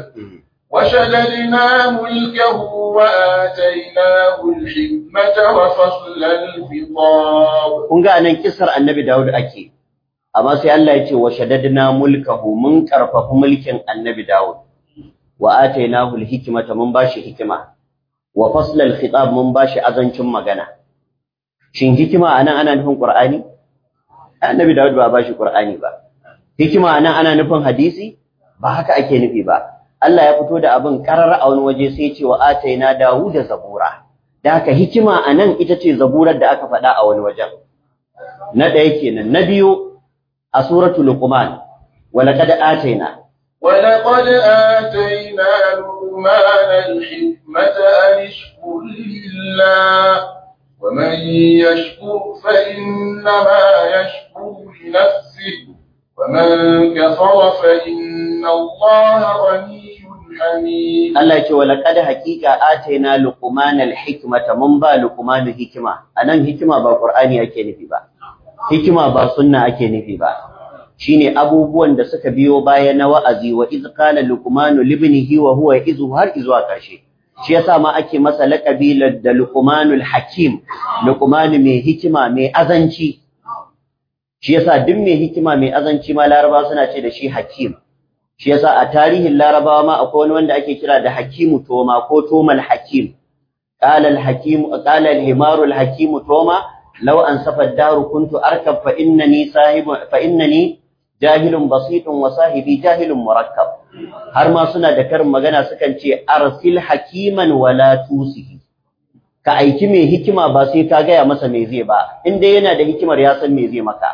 وشددنا ملكه وآتيناه الحكمة وفصل الخطاب kun ga anan kisar annabi Dawud ake amma sai Allah ya ce wa shaddadna mulkahu mun karfafa mulkin annabi Dawud wa atainahu alhikmata mun bashi hikima wa fasla alkhitab mun bashi azancin magana shin hikima anan ana nufin Qur'ani annabi Dawud ba bashi Qur'ani ba hikima anan ana nufin hadisi ba haka ake nufi ba Allah ya fito da abin karar a wani waje sai ya ce wa ataina Dawud zabura da haka hikima anan ita ce zaburar da aka faɗa a wani wajen na ɗaya kenan na biyu a suratul luqman wa laqad ataina ولقد آتينا لقمان الحكمة أن اشكر لله ومن يشكر فإنما يشكر لنفسه ومن كفر فإن الله غني حميد Allah ya ce wa laqad haqiqa ataina luqman alhikmata mun ba luqman hikima anan hikima ba qur'ani ake nufi ba hikima ba sunna ake nufi ba shine abubuwan da suka biyo baya na wa'azi wa iz qala luqman libnihi wa huwa izu har izuwa karshe shi yasa ma ake masa laqabi da luqmanul hakim luqman mai hikima mai azanci shi yasa duk mai hikima mai azanci ma laraba suna ce da shi hakim shi yasa a tarihin larabawa ma akwai wani wanda ake kira da hakimu toma ko tomal hakim qala al hakim qala al himaru al hakimu toma law an safa daru kuntu arkab fa innani sahibu fa innani jahilun basitun wa sahibi jahilun murakkab har ma suna da karin magana sukan ce arsil hakiman wala tusihi ka aiki mai hikima ba sai ka gaya masa me zai ba in dai yana da hikimar ya san me zai maka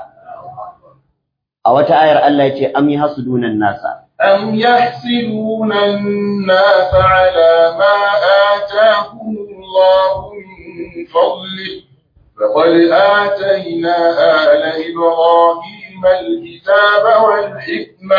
a wata ayar Allah ya ce am yahsudunan nasa أم يحسدون الناس على ما آتاهم الله من فضله فقد آتينا آل إبراهيم الكتاب والحكمة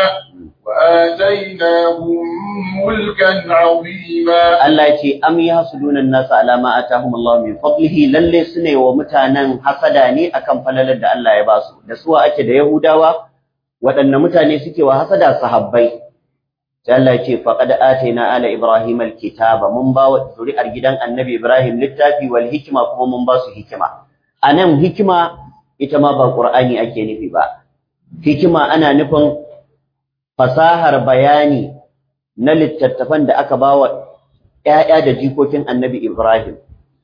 وآتيناهم ملكا عظيما Allah ya ce am yahsuduna an-nasa ala ma atahum Allah min fadlihi lalle sune wa mutanen hasada ne akan falalar da Allah ya ba su da suwa ake da Yahudawa waɗanne mutane suke wa hasada sahabbai sai Allah ya ce faqad ataina ala ibrahim al-kitaba mun ba wa zuri'ar gidan annabi Ibrahim littafi wal hikma kuma mun ba su hikima anan hikima ita ma ba Qur'ani ake nufi ba hikima ana nufin fasahar bayani na littattafan da aka bawa ‘ya'ya da jikokin annabi Ibrahim,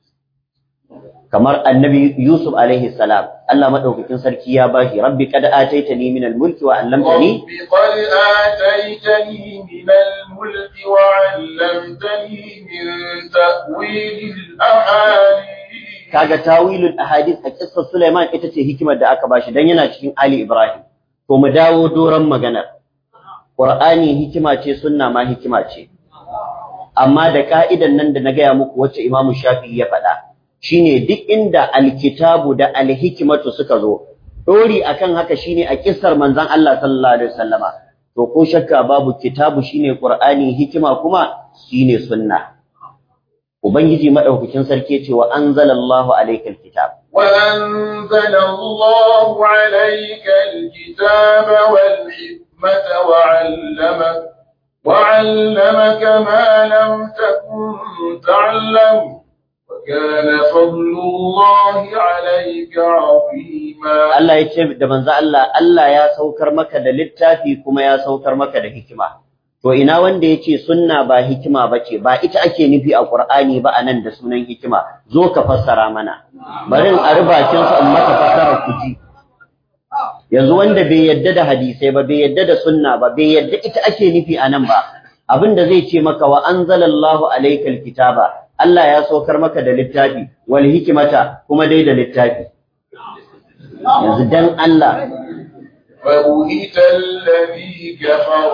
kamar annabi Yusuf alaihi salam, Allah maɗaukakin sarki ya ba shi, Rabbi kada ataita ni min mulki wa allamtani رب قد آتيتني من الملك وعلمتني من تأويل الأحاديث kaga tawilul ahadith a kissar Sulaiman ita ce hikimar da aka bashi dan yana cikin Ali Ibrahim. To mu dawo doron maganar. Qur'ani hikima ce sunna ma hikima ce. amma da ka'idan nan da na gaya muku wacce Imam Shafi'i ya faɗa shine duk inda alkitabu da alhikmatu suka zo dori akan haka shine a kissar manzon Allah sallallahu alaihi wasallama to ko shakka babu kitabu shine Qur'ani hikima kuma shine sunna ubangiji madaukakin sarki ce wa anzalallahu alaykal kitab وأنزل الله عليك الكتاب والحكمة وعلمك وعلمك ما لم تكن تعلم وكان فضل الله عليك عظيما Allah ya ce da manzo Allah Allah ya saukar maka da littafi kuma ya saukar maka da hikima to ina wanda yace sunna ba hikima bace ba ita ake nufi a Qur'ani ba anan da sunan hikima zo ka fassara mana bari in arbakin su in maka fassara ku ji yanzu wanda bai yadda da hadisai ba bai yadda da sunna ba bai yadda ita ake nufi anan ba abinda zai ce maka wa anzalallahu alaykal kitaba Allah ya saukar maka da littafi wal hikimata kuma dai da littafi yanzu dan Allah فبهت الذي كفر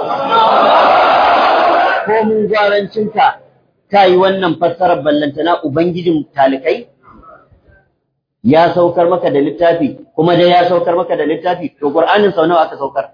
ko mun gwarancinka ta yi wannan fassarar ballantana Ubangijin talikai? Ya saukar maka da littafi, kuma dai ya saukar maka da littafi, to Ƙur'anin sau nawa aka saukar?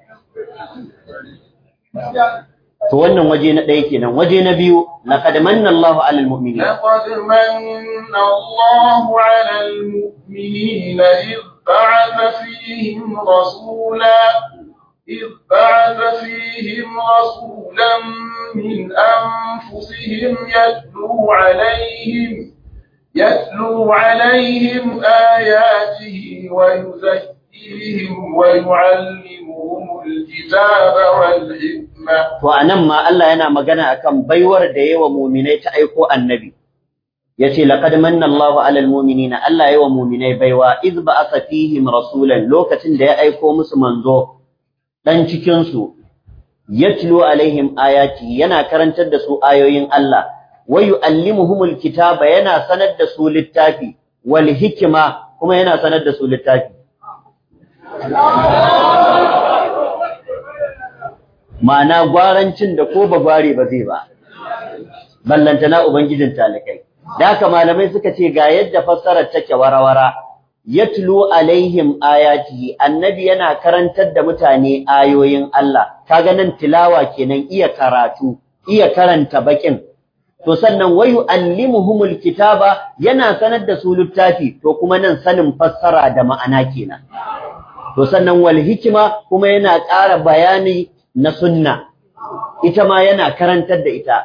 To wannan waje na ɗaya kenan, waje na biyu, laqad manna Allahu 'alal mu'minin. لقد من الله على المؤمنين إذ بعث فيهم رسولا إذ بعث فيهم رسولا من أنفسهم يتلو عليهم يتلو عليهم آياته ويزكيهم ويعلمهم الكتاب والحكمة To a nan ma Allah yana magana akan baiwar da yawa muminai ta aiko annabi. Ya ce, Laƙad manna Allahu alal muminina, Allah yawa muminai baiwa, iz ba asa fihim rasulan lokacin da ya aiko musu manzo ɗan cikinsu, ya tilo alaihim ayati yana karantar da su ayoyin Allah, wa yu'allimuhumul kitaba yana sanar da su littafi, wal hikima kuma yana sanar da su littafi. ma'ana gwarancin da ko ba gware ba zai ba ballantana ubangijin talikai da haka malamai suka ce ga yadda fassarar take warawara yatlu alaihim ayatihi annabi yana karantar da mutane ayoyin Allah kaga nan tilawa kenan iya karatu iya karanta bakin to sannan wayu allimuhumul kitaba yana sanar da su littafi to kuma nan sanin fassara da ma'ana kenan to sannan wal hikima kuma yana ƙara bayani na sunna ita ma yana karantar da ita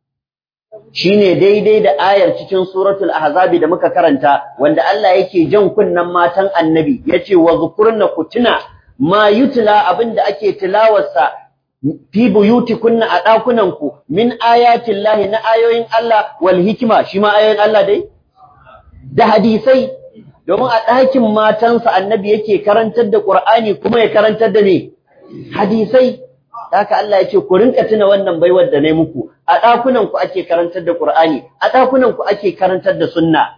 shine daidai da ayar cikin suratul ahzabi da muka karanta wanda Allah yake jan kunnan matan annabi yace wa zukurna kutuna ma yutla abinda ake tilawarsa fi buyutikunna a dakunan ku min ayatin lahi na ayoyin Allah wal hikima shi ma ayoyin Allah dai da hadisai domin a ɗakin matansa annabi yake karantar da Qur'ani kuma ya karantar da ne hadisai haka Allah ya ce ku rinka tuna wannan baiwar da nayi muku a ɗakunan ku ake karantar da Qur'ani a ɗakunan ku ake karantar da sunna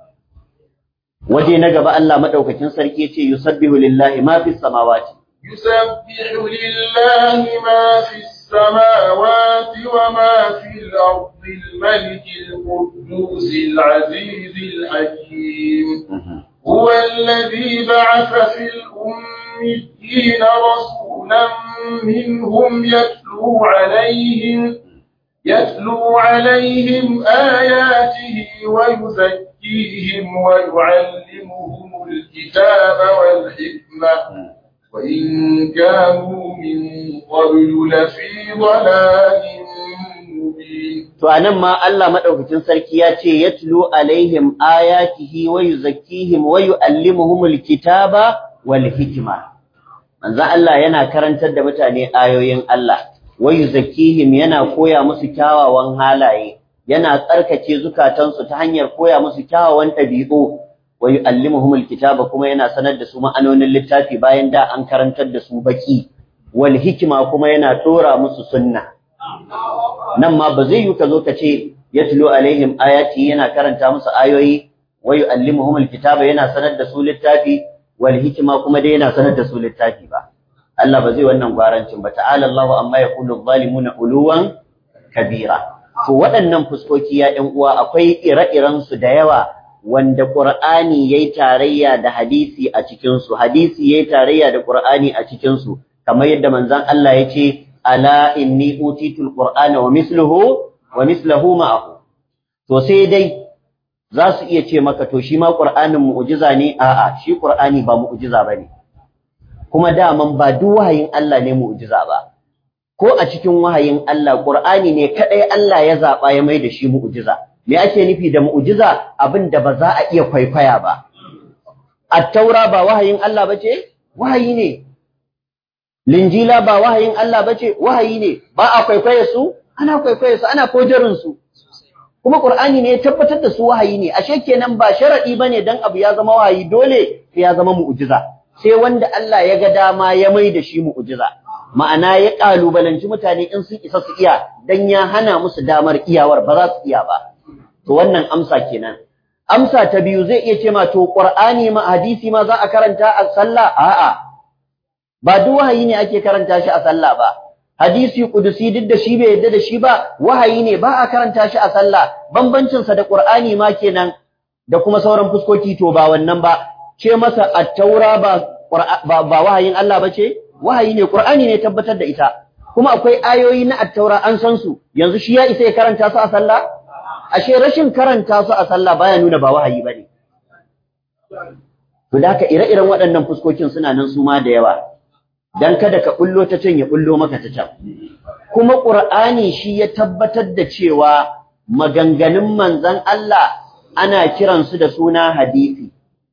waje na gaba Allah madaukakin sarki ya ce yusabbihu lillahi ma fis samawati يسبح لله ما في السماوات وما في الأرض الملك القدوس العزيز الحكيم هو الذي بعث في الأميين رسولا منهم يتلو عليهم يتلو عليهم آياته ويزكيهم ويعلمهم الكتاب والحكمة وإن كانوا من قبل لفي ضلال مبين To anan ma Allah madaukakin sarki ya ce yatlu alaihim ayatihi wa yuzakkihim wa yuallimuhumul kitaba wal hikma. Manzo Allah yana karantar da mutane ayoyin Allah, wa yuzakkihim yana koya musu kyawawan halaye, yana tsarkake zukatansu ta hanyar koya musu kyawawan ɗabi'u, wa yuallimuhumul kitaba kuma yana sanar da su ma'anonin littafi bayan da an karantar da su baki, wal hikma kuma yana tora musu sunna. nan ma ba zai yi ka zo ka ce yatlu alaihim ayati yana karanta musu ayoyi wa yuallimuhum alkitaba yana sanar da su littafi wal hikma kuma dai yana sanar da su littafi ba Allah ba zai wannan gwarancin ba ta'ala Allahu amma yaqulu adh-dhalimuna uluwan kabira to waɗannan fuskoki ya ɗan uwa akwai ire-iren su da yawa wanda Qur'ani yayi tarayya da hadisi a cikin su hadisi yayi tarayya da Qur'ani a cikin su kamar yadda manzon Allah ya ce ala inni utitul qur'ana wa misluhu wa misluhu ma'ahu to sai dai za su iya ce maka to shi ma Qur'anin mu'jiza ne a'a shi Qur'ani ba mu'jiza bane kuma daman ba duk wahayin Allah ne mu'jiza ba ko a cikin wahayin Allah Qur'ani ne kadai Allah ya zaba ya mai da shi mu'jiza me ake nufi da mu'jiza abin da ba za a iya kwaikwaya ba at-taura ba wahayin Allah bace wahayi ne linjila ba wahayin Allah bace wahayi ne ba a kwaikwaye su ana kwaikwaye su ana kojarin su kuma Qur'ani ne ya tabbatar da su wahayi ne ashe kenan ba sharadi bane dan abu ya zama wahayi dole sai ya zama mu'jiza sai wanda Allah ya ga dama ya mai da shi mu'jiza ma'ana ya kalubalanci mutane in sun isa su iya dan ya hana musu damar iyawar ba za su iya ba to wannan amsa kenan amsa ta biyu zai iya ce ma to Qur'ani ma hadisi ma za a karanta a sallah a'a ba duk wahayi ne ake karanta shi a sallah ba hadisi kudusi duk da shi bai yadda da shi ba wahayi ne ba a karanta shi a sallah bambancin sa da Qur'ani ma kenan da kuma sauran fuskoki to ba wannan ba ce masa at-taura ba ba wahayin Allah bace wahayi ne Qur'ani ne tabbatar da ita kuma akwai ayoyi na at-taura an san su yanzu shi ya isa ya karanta su a sallah ashe rashin karanta su a sallah baya nuna ba wahayi bane to da ire-iren waɗannan fuskokin suna nan su ma da yawa dan kada ka bullo ta can ya bullo maka ta can kuma qur'ani shi ya tabbatar da cewa maganganun manzon Allah ana kiran su da suna hadisi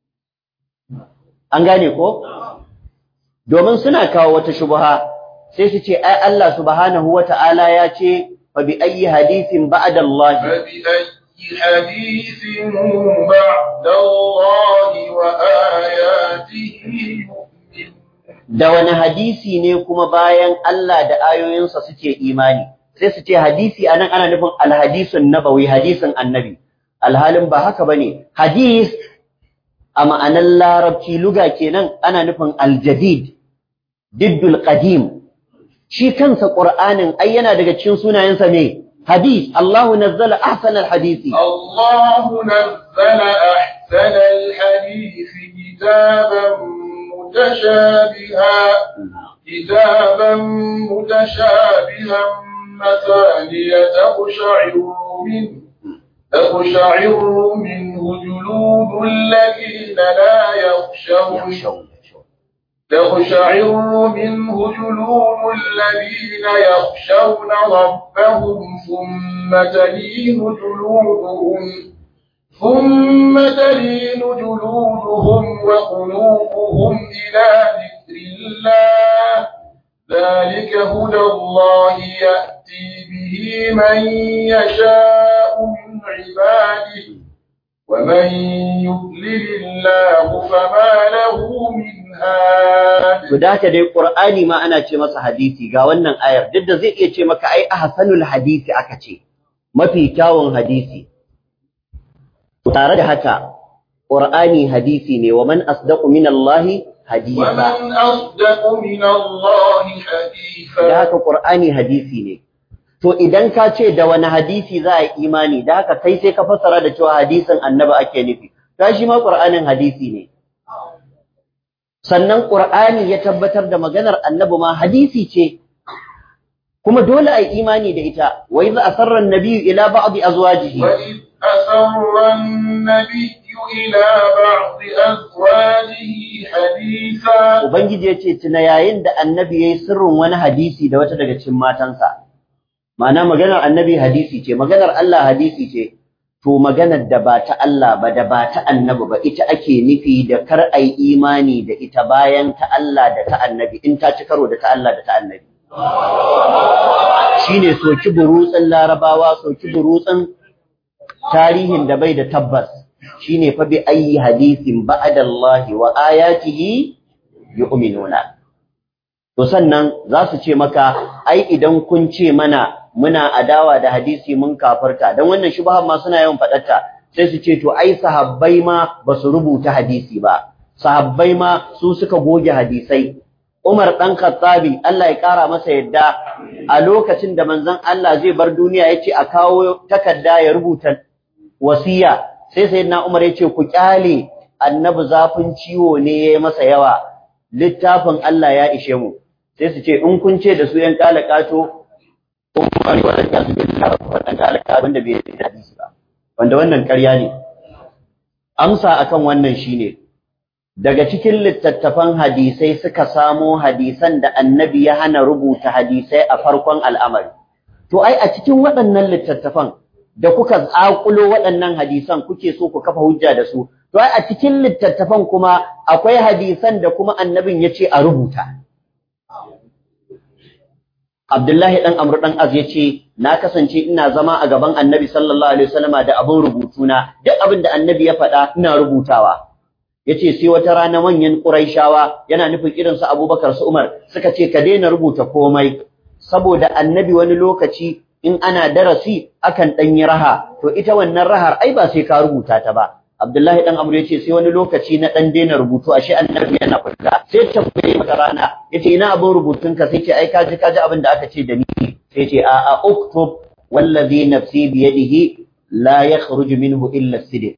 an gane ko domin suna kawo wata shubha sai su ce ai Allah subhanahu wata'ala ya ce fa bi ayyi hadithin ba'da Allah حديث بعد الله وآياته da wani hadisi ne kuma bayan Allah da ayoyinsa suke imani sai su ce hadisi anan ana nufin alhadisun nabawi hadisin annabi alhalin ba haka bane hadis a ma'anar larabci luga kenan ana nufin aljadid diddul qadim shi kansa qur'anin ai yana daga cikin sunayensa ne hadis Allah nazzala ahsana alhadisi الله نزل أحسن الحديث كتابا متشابها كتابا متشابها مثانية تقشعر منه تقشعر منه جلود الذين لا يخشون تقشعر منه جلود الذين يخشون ربهم ثم تلين جلودهم ثم تلين جلودهم وقلوبهم إلى ذكر الله ذلك هدى الله يأتي به من يشاء من عباده ومن يضلل الله فما له من هاد to da haka dai qur'ani ma ana ce masa hadisi ga wannan ayar duk da zai iya ce maka ai ahsanul hadisi aka ce mafi kyawun hadisi tare da haka qur'ani hadisi ne wa man asdaqu min allahi hadisa ومن أصدق من الله حديثا da haka qur'ani hadisi ne to idan ka ce da wani hadisi za a yi imani da haka kai sai ka fassara da cewa hadisin annabi ake nufi ta shi ma qur'anin hadisi ne sannan qur'ani ya tabbatar da maganar annabi ma hadisi ce kuma dole a yi imani da ita wa idza asarra an-nabiyyu ila ba'd azwajihi وإذ أسر النبي إلى بعض أزواجه حديثا ubangiji yace tuna yayin da annabi yayi sirrin wani hadisi da wata daga cikin matansa ma'ana maganar annabi hadisi ce maganar Allah hadisi ce to maganar da ba ta Allah ba da ba ta annabi ba ita ake nufi da kar ai imani da ita bayan ta Allah da ta annabi in ta ci karo da ta Allah da ta annabi shine soki burutsin larabawa soki burutsin tarihin da bai da tabbas shine fa bi ayi hadisin ba'da Allah wa ayatihi yu'minuna to sannan za su ce maka ai idan kun ce mana muna adawa da hadisi mun kafarta dan wannan shubha ma suna yawan fadarta sai su ce to ai sahabbai ma basu rubuta hadisi ba sahabbai ma su suka goge hadisai Umar dan Khattabi Allah ya kara masa yadda a lokacin da manzon Allah zai bar duniya yace a kawo takarda ya rubuta wasiya sai sayyidina Umar yace ku kyale annabi zafin ciwo ne yayi masa yawa littafin Allah ya ishe mu sai su ce in kun ce da su yan kalakato ko kuma ne wannan kasu bin Allah ko wannan kalakato wanda bai da hadisi ba wanda wannan ƙarya ne amsa akan wannan shine daga cikin littattafan hadisai suka samo hadisan da annabi ya hana rubuta hadisai a farkon al'amari to ai a cikin waɗannan littattafan da kuka zaƙulo waɗannan hadisan kuke so ku kafa hujja da su to ai a cikin littattafan kuma akwai hadisan da kuma annabin ya ce a rubuta Abdullahi ɗan Amr ɗan Az ya ce, Na kasance ina zama a gaban annabi sallallahu Alaihi wasallama da abin rubutuna, duk abin da annabi ya faɗa ina rubutawa. Ya ce, sai wata rana manyan ƙuraishawa yana nufin irinsu Abubakar su Umar suka ce, Ka daina rubuta komai, saboda annabi wani lokaci in ana darasi akan ɗan yi raha, to ita wannan rahar ai ba sai ka rubuta ta ba. Abdullahi dan Amr yace sai wani lokaci na dan daina rubutu ashe annabi yana fita sai tambaye maka rana yace ina abin rubutunka sai ce ai kaji kaji abin da aka ce da ni sai ce a a uktub wallazi nafsi bi yadihi la yakhruj minhu illa as-sidq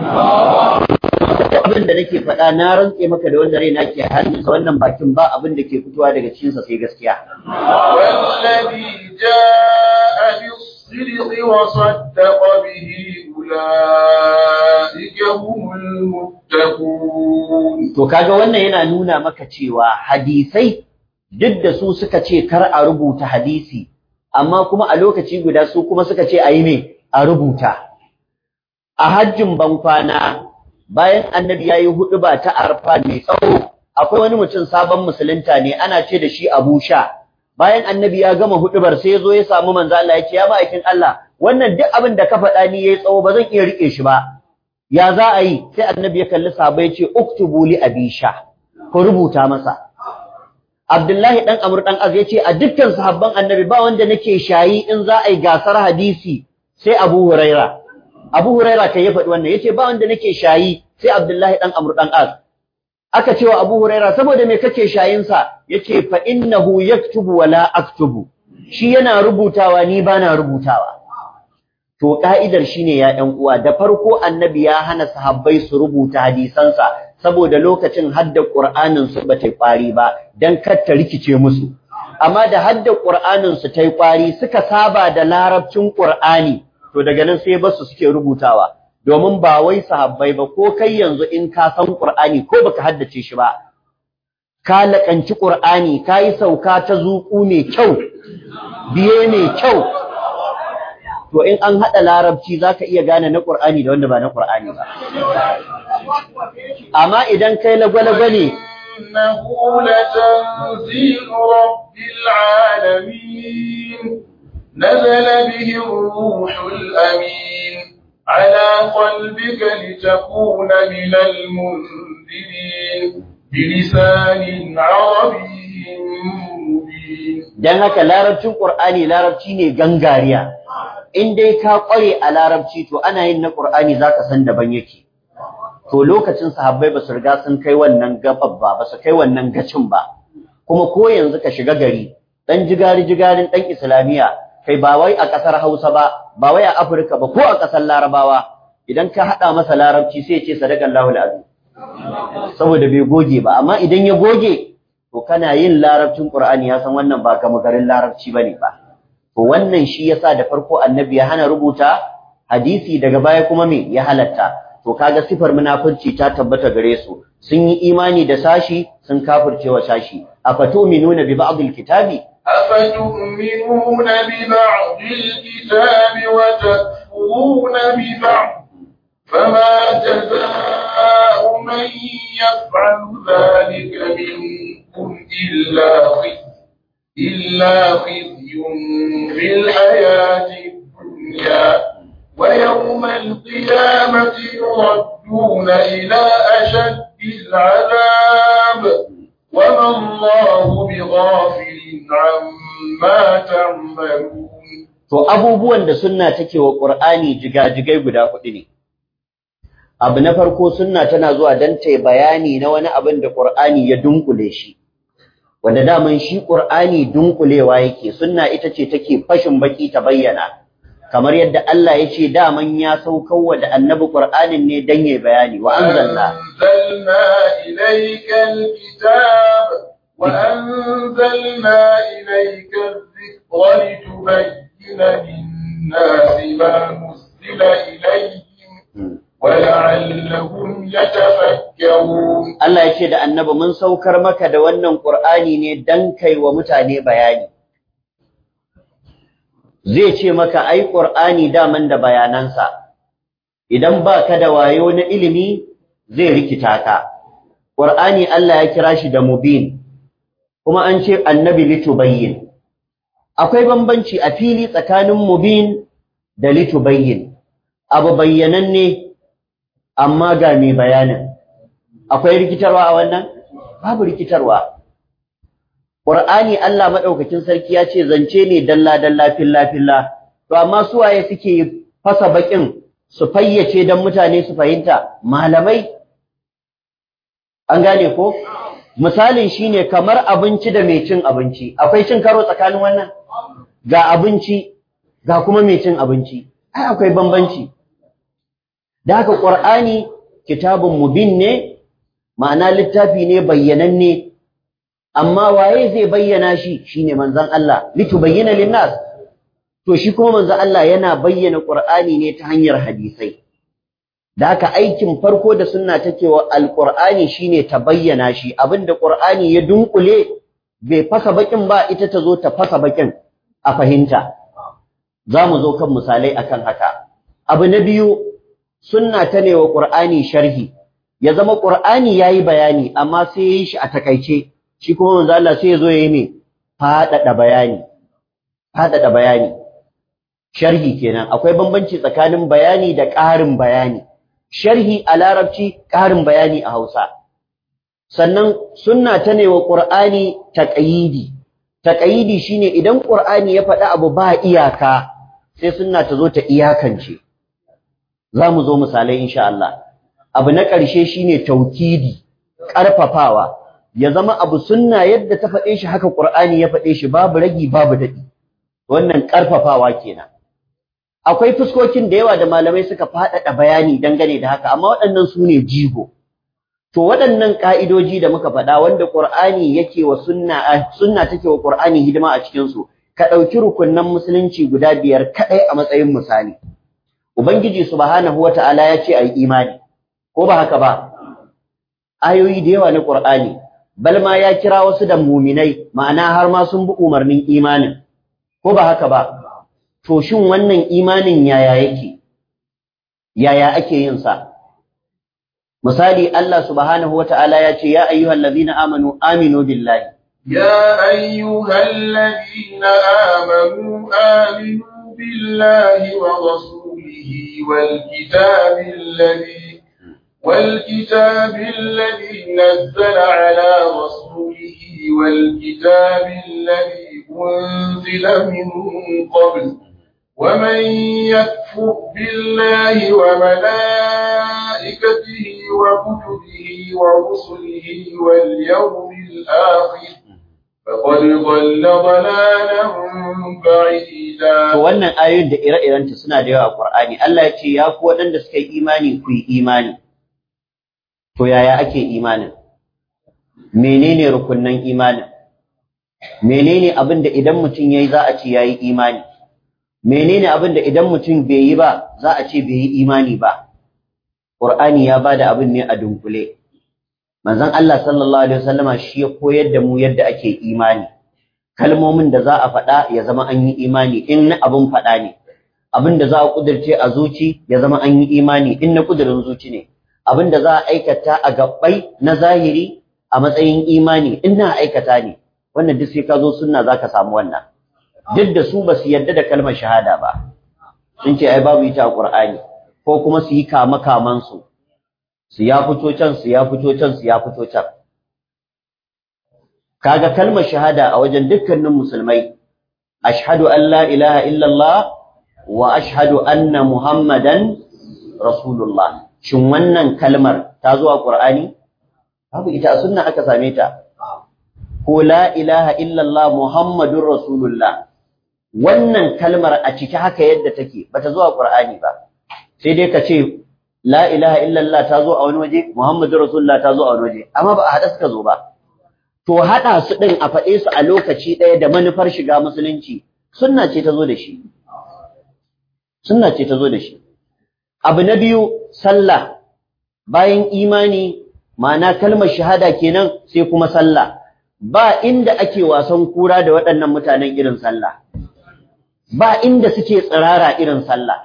abin da nake faɗa na rantse maka da wanda raina ke hannunsa wannan bakin ba abin da ke fitowa daga cikinsa sai gaskiya والذي جاء بالصدق وصدق به أولئك هم المتقون To kaga wannan yana nuna maka cewa hadisai duk da su suka ce kar a rubuta hadisi amma kuma a lokaci guda su kuma suka ce a yi me a rubuta. A hajjin bankwana bayan annabi ya yi huɗuba ta arfa mai tsawo akwai wani mutum sabon musulunta ne ana ce da shi Abu Sha. Bayan annabi ya gama huɗubar sai ya zo ya samu manzo Allah ya ce ya ma'aikin Allah wannan duk abin da ka faɗa ni yayi tsawo ba zan iya riƙe shi ba. ya za a yi sai annabi ya kalli sahabbai ya ce uktubu li abisha ku rubuta masa Abdullahi dan Amr dan Az ya ce a dukkan sahabban annabi ba wanda nake shayi in za a yi gasar hadisi sai Abu Huraira Abu Huraira kai ya faɗi wannan yace ba wanda nake shayi sai Abdullahi dan Amr dan Az aka ce wa Abu Huraira saboda me kake shayin sa yace fa innahu yaktubu wala aktubu shi yana rubutawa ni bana rubutawa To ka'idar shine ya ɗan uwa da farko annabi ya hana sahabbai su rubuta hadisansa saboda lokacin hadda Qur'anin su ba ta kwari ba dan kar ta rikice musu. Amma da hadda Qur'anin su ta kwari suka saba da larabcin Qur'ani to daga nan sai basu suke rubutawa. Domin ba wai sahabbai ba ko kai yanzu in ka san Qur'ani ko baka haddace shi ba ka laƙanci Qur'ani ka yi sauka ta zuƙu mai kyau biye mai kyau to in an haɗa larabci za ka iya gane na ƙur'ani da wanda ba na ƙur'ani ba. Amma idan kai lagwalagwa ne, إنه لتنزيل رب العالمين نزل به الروح الأمين على قلبك لتكون من المنذرين بلسان عربي مبين don haka larabcin ƙur'ani larabci ne gangariya. In dai ka ƙware a larabci to ana yin na ƙur'ani za ka san daban yake. To lokacin sahabbai ba su riga sun kai wannan gabar ba, ba su kai wannan gacin ba. Kuma ko yanzu ka shiga gari, ɗan jigari-jigarin ɗan Islamiyya, kai ba wai a ƙasar Hausa ba, ba wai a Afirka ba, ko a ƙasar Larabawa, idan ka haɗa masa larabci sai ya ce sadakan lahul azim. Saboda bai goge ba, amma idan ya goge, to kana yin larabcin Qur'ani ya san wannan ba gama garin larabci bane ba to wannan shi yasa da farko annabi ya hana rubuta hadisi daga baya kuma me ya halatta to kaga sifar munafurci ta tabbata gare su sun yi imani da sashi sun kafircewa sashi afatu'minuna bi ba'd kitabi أفتؤمنون ببعض الكتاب وتكفرون ببعض فما جزاء من يفعل ذلك منكم إلا خزي إلا خزي في الحياة الدنيا ويوم القيامة يردون إلى أشد العذاب وما الله بغافل عما تعملون to abubuwan da sunna take wa Qur'ani jigajigai guda hudu ne abu na farko sunna tana zuwa dan ta bayani na wani abin da Qur'ani ya dunkule shi wanda daman shi Qur'ani dunkulewa yake sunna ita ce take fashin baki ta bayyana kamar yadda Allah ya ce daman ya saukarwa da annabi Qur'anin ne dan yayi bayani wa anzalna أنزلنا إليك الكتاب وأنزلنا إليك الذكر لتبين للناس ما نزل أنزل إليهم ولعلهم يتفكرون Allah ya ce da annabi mun saukar maka da wannan Qur'ani ne dan kai wa mutane bayani zai ce maka ai Qur'ani daman da bayanansa idan ba ka da wayo na ilimi zai rikita ka Qur'ani Allah ya kira shi da mubin kuma an ce annabi litubayyin akwai bambanci a fili tsakanin mubin da litubayyin abu bayyananne amma ga mai bayanin akwai rikitarwa a wannan babu rikitarwa Qur'ani Allah madaukakin sarki ya ce zance ne dalla dalla filla filla to amma su waye suke fasa bakin su fayyace dan mutane su fahimta malamai an gane ko misalin shine kamar abinci da mai cin abinci akwai cin karo tsakanin wannan ga abinci ga kuma mai cin abinci ai akwai bambanci da haka Qur'ani kitabun mubin ne ma'ana littafi ne bayyananne amma waye zai bayyana shi shine manzon Allah litubayyana linnas to shi kuma manzon Allah yana bayyana Qur'ani ne ta hanyar hadisai da haka aikin farko da sunna take wa alqur'ani shine ta bayyana shi abinda Qur'ani ya dunkule bai fasa bakin ba ita ta zo ta fasa bakin a fahimta za mu zo kan misalai akan haka abu na biyu sunna ta ne wa Qur'ani sharhi ya zama Qur'ani yayi bayani amma sai yayi shi a takaice shi kuma manzo Allah sai ya zo yayi me fadada bayani fadada bayani sharhi kenan akwai bambanci tsakanin bayani da ƙarin bayani sharhi a larabci ƙarin bayani a Hausa sannan sunna ta ne wa Qur'ani taqayidi taqayidi shine idan Qur'ani ya faɗi abu ba iyaka sai sunna ta zo ta iyakance za mu zo misalai insha Allah abu na ƙarshe shine taukidi ƙarfafawa ya zama abu sunna yadda ta faɗe shi haka Qur'ani ya faɗe shi babu ragi babu daɗi wannan ƙarfafawa kenan akwai fuskokin da yawa da malamai suka faɗaɗa bayani dangane da haka amma waɗannan su ne jigo to waɗannan ƙa'idoji da muka faɗa wanda Qur'ani yake wa sunna sunna take wa Qur'ani hidima a cikin su ka ɗauki rukunnan musulunci guda biyar kaɗai a matsayin misali ubangiji subhanahu wata'ala ya ce ayi imani ko ba haka ba ayoyi da yawa na Qur'ani bal ma ya kira wasu da muminai ma'ana har ma sun bi umarnin imanin ko ba haka ba to shin wannan imanin yaya yake yaya ake yin sa misali Allah subhanahu wata'ala ya ce ya ayyuhallazina amanu aminu billahi يا أيها الذين آمنوا آمنوا بالله ورسوله والكتاب الذي والكتاب الذي نزل على رسوله والكتاب الذي أنزل من قبل ومن يكفر بالله وملائكته وكتبه ورسله واليوم الآخر فقد ضل ضلالا بعيدا wannan ayoyin da ire-irenta suna da yawa a Qur'ani Allah ya ce ya ku waɗanda suka yi imani ku yi imani to yaya ake imanin menene rukunnan imanin menene abin da idan mutum yayi za a ce yayi imani menene abin da idan mutum bai yi ba za a ce bai yi imani ba Qur'ani ya bada abin ne a dunkule manzon Allah sallallahu alaihi wasallama shi ya koyar da mu yadda ake imani kalmomin da za a faɗa ya zama an yi imani in na abin faɗa ne abin da za a kudirce a zuci ya zama an yi imani in na kudirin zuci ne abin da za a aikata a gabbai na zahiri a matsayin imani in na aikata ne wannan duk sai ka zo sunna zaka samu wannan duk da su ba su yarda da kalmar shahada ba sun ce ai babu ita a Qur'ani ko kuma su yi kama kaman su su ya fito can su ya fito can su ya fito can kaga kalmar shahada a wajen dukkanin musulmai ashhadu an la ilaha illallah wa ashhadu anna muhammadan rasulullah shin wannan kalmar ta zo a qur'ani babu ita a sunna aka same ta ko la ilaha illallah muhammadur rasulullah wannan kalmar a ciki haka yadda take bata zo a qur'ani ba sai dai ka ce la ilaha illallah ta zo a wani waje muhammadur rasulullah ta zo a wani waje amma ba a hada suka zo ba to haɗa su ɗin a faɗe su a lokaci ɗaya da manufar shiga musulunci sunna ce ta zo da shi sunna ce ta zo da shi abu na biyu sallah bayan imani ma'ana kalmar shahada kenan sai kuma sallah ba inda ake wasan kura da waɗannan mutanen irin sallah ba inda suke tsirara irin sallah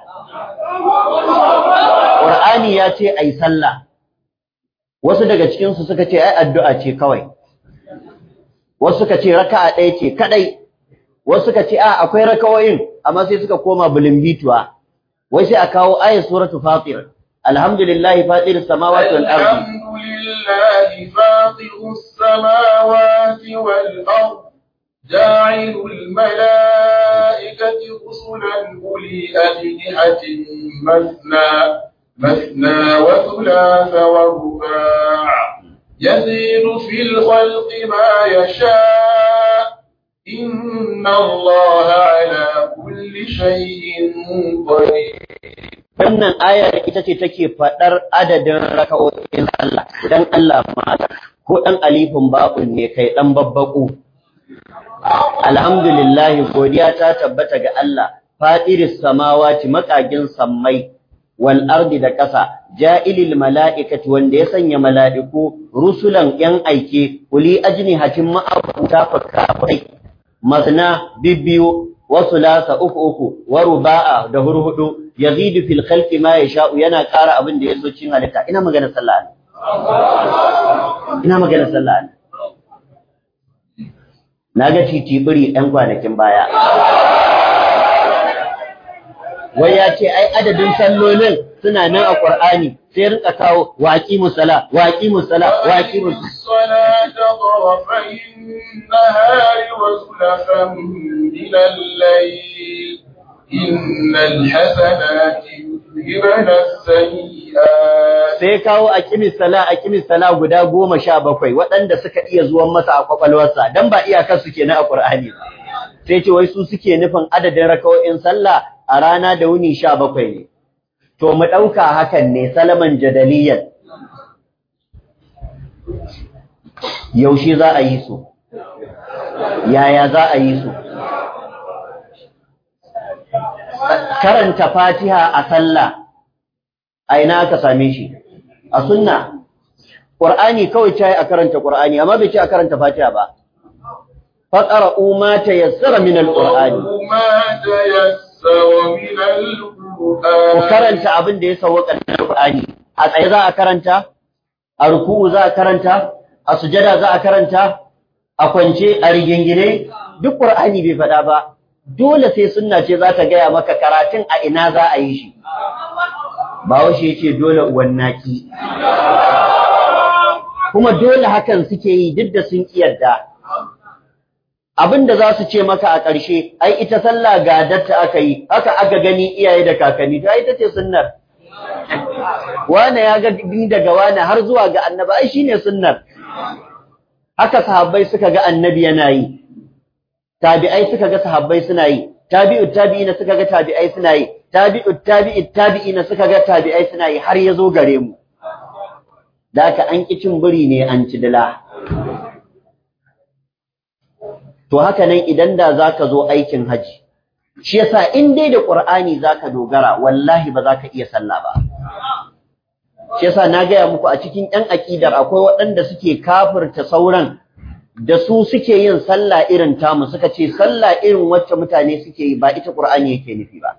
Qur'ani ya ce ai sallah wasu daga cikin su suka ce ai addu'a ce kawai wasu suka ce raka'a ɗaya ce kadai wasu suka ce a akwai rakawoyin amma sai suka koma bulimbituwa wai sai a kawo ayat suratu fatir alhamdulillahi fatir samawati wal ardi alhamdulillahi fatir samawati wal ardi جاعل الملائكة رسلا أولي أجنحة مثنى مثنى وثلاث ورباع يزيد في الخلق ما يشاء إن الله على كل شيء قدير wannan ayar ita ce take faɗar adadin raka'o'in Allah dan Allah ma ko dan alifin ba'un ne kai dan babbaku alhamdulillah godiya ta tabbata ga Allah fadiris samawati makagin sammai wal ardi da ƙasa ja'ilil mala'ikati wanda ya sanya mala'iku rusulan yan aike uli ajnihatin ma'abuta fakarai masna bibbiyu wasu lasa uku uku wa ruba'a da hurhudu yazidu fil khalqi ma yasha'u yana ƙara abin da yaso cin halitta ina magana sallah ne ina magana sallah ne naga titibiri ɗan kwanakin baya wai ya ce ai adadin sallolin suna nan a Qur'ani sai rinka kawo waqi musalla waqi musalla waqi الصلاة طرفي النهار وزلفا من الليل إن الحسنات يذهبن السيئات sai kawo aqimis sala aqimis sala guda goma sha bakwai waɗanda suka iya zuwan masa a kwakwalwarsa dan ba iyakar su kenan a Qur'ani ba sai ce wai su suke nufin adadin rakawoyin sallah a rana da wuni sha bakwai ne to mu ɗauka hakan ne salaman jadaliyan yaushe za a yi su yaya za a yi su karanta fatiha a sallah a ina aka same shi a sunna Qur'ani kawai ce a karanta Qur'ani amma bai ce a karanta fatiha ba faqra'u ma tayassara min al-Qur'ani ما تيسر من ku القرآن karanta abin da ya sauka na Qur'ani a tsaye za a karanta a ruku'u za a karanta a sujada za a karanta a kwance a rigingine duk Qur'ani bai faɗa ba dole sai sunna ce za ta gaya maka karatun a ina za a yi shi Bahaushe yace dole uwan naki kuma dole hakan suke yi duk da sun kiyarda abin da za su ce maka a ƙarshe ai ita sallah ga datta aka yi haka aka gani iyaye da kakanni to ai ita ce sunnar wane ya ga ni daga wane har zuwa ga annabi ai shine sunnar haka sahabbai suka ga annabi yana yi tabi'ai suka ga sahabbai suna yi tabi'ut tabi'ina suka ga tabi'ai suna yi tabi'ut tabi'it tabi'ina suka ga tabi'ai suna yi har ya zo gare mu da haka an ki cin biri ne an ci dila To haka nan idan da za ka zo aikin haji, shi yasa in dai da ƙur'ani za ka dogara, wallahi ba za ka iya sallah ba. Shi yasa na gaya muku a cikin ‘yan aƙidar akwai waɗanda suke kafirta sauran da su suke yin sallah irin tamu suka ce sallah irin wacce mutane suke yi ba ita ƙur'ani yake nufi ba.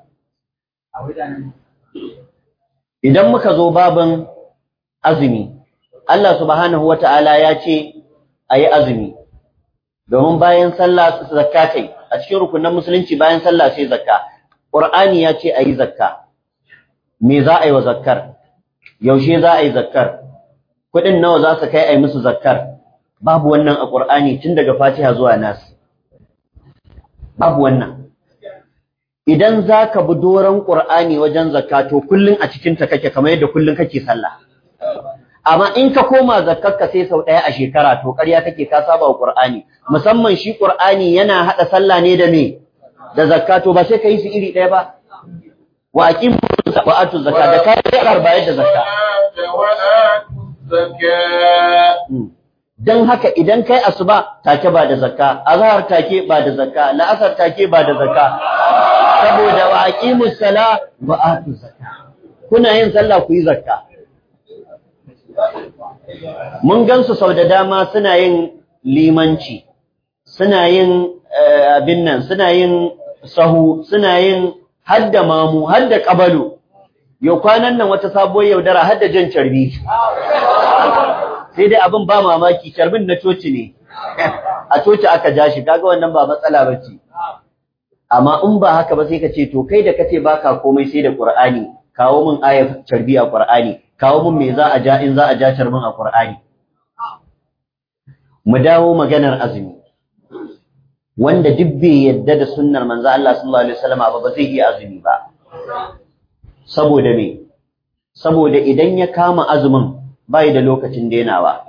Idan muka zo babin azumi, Allah subhanahu wa ta'ala ya ce a yi azumi. domin bayan sallah zakka kai a cikin rukunin musulunci bayan sallah sai zakka qur'ani ya ce ayi zakka me za a yi wa zakkar yaushe za a yi zakkar kudin nawa za su kai ayi musu zakkar babu wannan a qur'ani tun daga fatiha zuwa nas babu wannan idan zaka bi doran qur'ani wajen zakka to kullun a cikin ta kake kamar yadda kullun kake sallah amma in ka koma zakkarka sai sau ɗaya a shekara to ƙarya kake ka saba wa Qur'ani musamman shi Qur'ani yana hada sallah ne da me da zakka to ba sai ka yi su iri ɗaya ba wa aqimu wa atu zakka da ka yi bayar da zakka dan haka idan kai asuba take ba da zakka azhar take ba da zakka la'asar take ba da zakka saboda wa aqimus sala wa atu zakka kuna yin sallah ku yi zakka mun gansu sau da dama suna yin limanci suna yin abin nan suna yin sahu suna yin hadda mamu hadda kabalu yau kwanan nan wata sabuwar yaudara hadda jan carbi sai dai abin ba mamaki carbin na coci ne a coci aka ja shi kaga wannan ba matsala bace amma in ba haka ba sai ka ce to kai da kace baka komai sai da Qur'ani kawo min ayar carbi a Qur'ani kawo min me za a ja in za a ja carbin a Qur'ani mu dawo maganar azumi wanda duk bai yadda da sunnar manzo Allah sallallahu alaihi wasallam ba ba zai iya azumi ba saboda me saboda idan ya kama azumin bai da lokacin denawa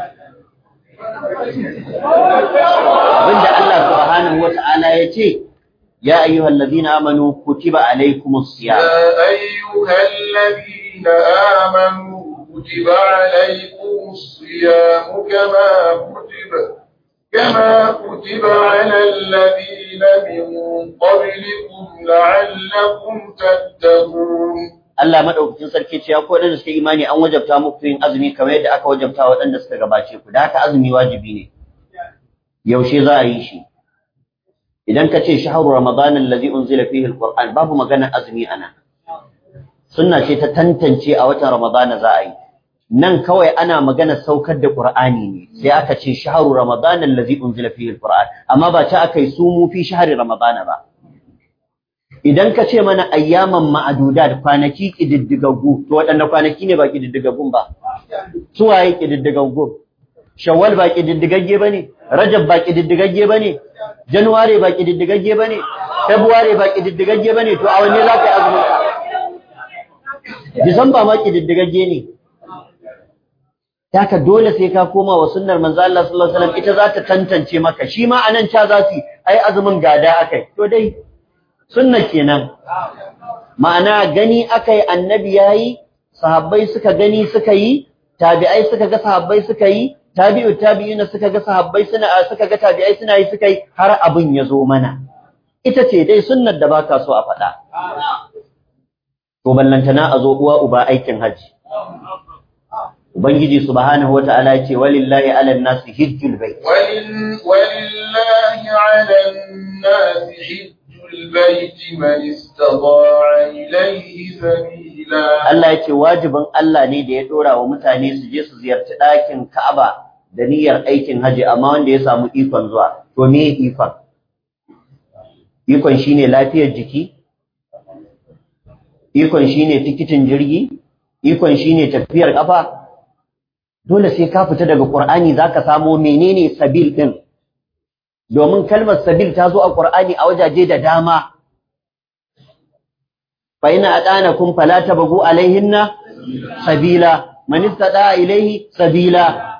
abinda Allah subhanahu wata'ala ya ce ya ayyuhal ladina amanu kutiba alaykumus siyam يا أيها الذين آمنوا كتب عليكم الصيام كما كتب كما كتب على الذين من قبلكم لعلكم تتقون Allah madaukakin sarki ce ya ko da suka imani an wajabta muku yin azumi kamar yadda aka wajabta waɗanda suka gabace ku da haka azumi wajibi ne yaushe za a yi shi idan ka ce shahru ramadan allazi unzila fihi alquran babu magana azumi ana sunna ce ta tantance a watan ramadana za a yi nan kawai ana magana saukar da qur'ani ne sai aka ce shahru ramadan allazi unzila fihi alquran amma ba ta aka yi sumu fi shahri ramadana ba idan ka ce mana ayyaman ma'adudat kwanaki kididdigaggu to waɗanne kwanaki ne ba kididdigaggun ba su waye kididdigaggu shawwal ba kididdigagge bane rajab ba kididdigagge bane januware ba kididdigagge bane february ba kididdigagge bane to a wanne za ka yi azumin disamba ma kididdigagge ne Taka dole sai ka koma wa sunnar manzo Allah sallallahu alaihi wasallam ita za ta tantance maka shi ma anan ca za su ai azumin gada akai to dai sunna kenan ma'ana gani akai annabi yayi sahabbai suka gani suka yi tabi'ai suka ga sahabbai suka yi tabi'u tabi'ina suka ga sahabbai suna suka ga tabi'ai suna yi suka yi har abin ya zo mana ita ce dai sunnar da baka so a faɗa to ballantana a zo uwa uba aikin haji ubangiji subhanahu wata'ala ya ce walillahi 'alan nasi hijjul bait ولل- ولله على الناس حج البيت من استطاع إليه سبيلا Allah ya ce wajibin Allah ne da ya dora wa mutane su je su ziyarci ɗakin Ka'aba da niyyar aikin haji amma wanda ya samu ikon zuwa to me ikon ikon shine lafiyar jiki ikon shine tikitin jirgi ikon shine tafiyar kafa dole sai ka fita daga Qur'ani zaka samo menene sabil din domin kalmar sabil ta zo a Qur'ani a wajaje da dama fa ina adanakum fala tabagu alaihinna sabila man istada ilaihi sabila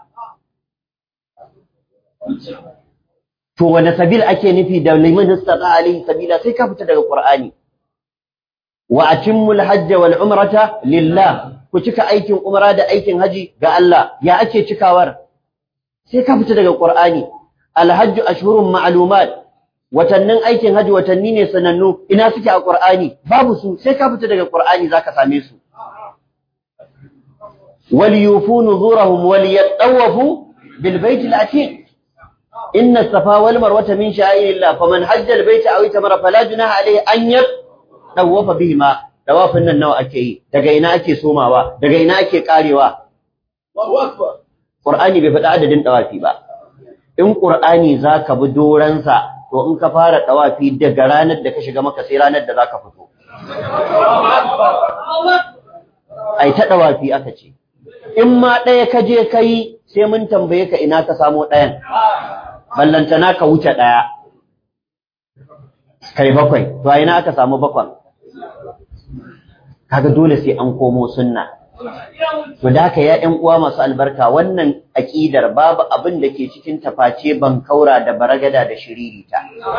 to wanda sabil ake nufi da liman istada alaihi sabila sai ka fita daga Qur'ani wa atimmul hajj wal umrata lillah ku cika aikin umra da aikin haji ga Allah ya ake cikawar sai ka fita daga Qur'ani alhajj ashhurun ma'lumat watannin aikin haji watanni ne sanannu ina suke a Qur'ani babu su sai ka fita daga Qur'ani zaka same su wal yufu nuzurahum wal yatawafu bil bayt al atiq inna as-safa wal marwata min sha'irillah faman hajja al bayt aw itamara fala junaha alayhi an yatawafa bihima tawafin nan nawa ake yi daga ina ake somawa daga ina ake karewa Qur'ani bai faɗi adadin tawafi ba in Qur'ani zaka bi doransa to in ka fara tawafi daga ranar da ka shiga maka sai ranar da zaka fito ai ta tawafi aka ce in ma ɗaya ka je kai sai mun tambaye ka ina ka samo ɗayan ballantana ka wuce ɗaya kai bakwai to a ina aka samu bakwan kaga dole sai an komo sunna to da haka ya ƴan uwa masu albarka wannan aƙidar babu abin da ke cikin taface ban kaura da baragada da shiririta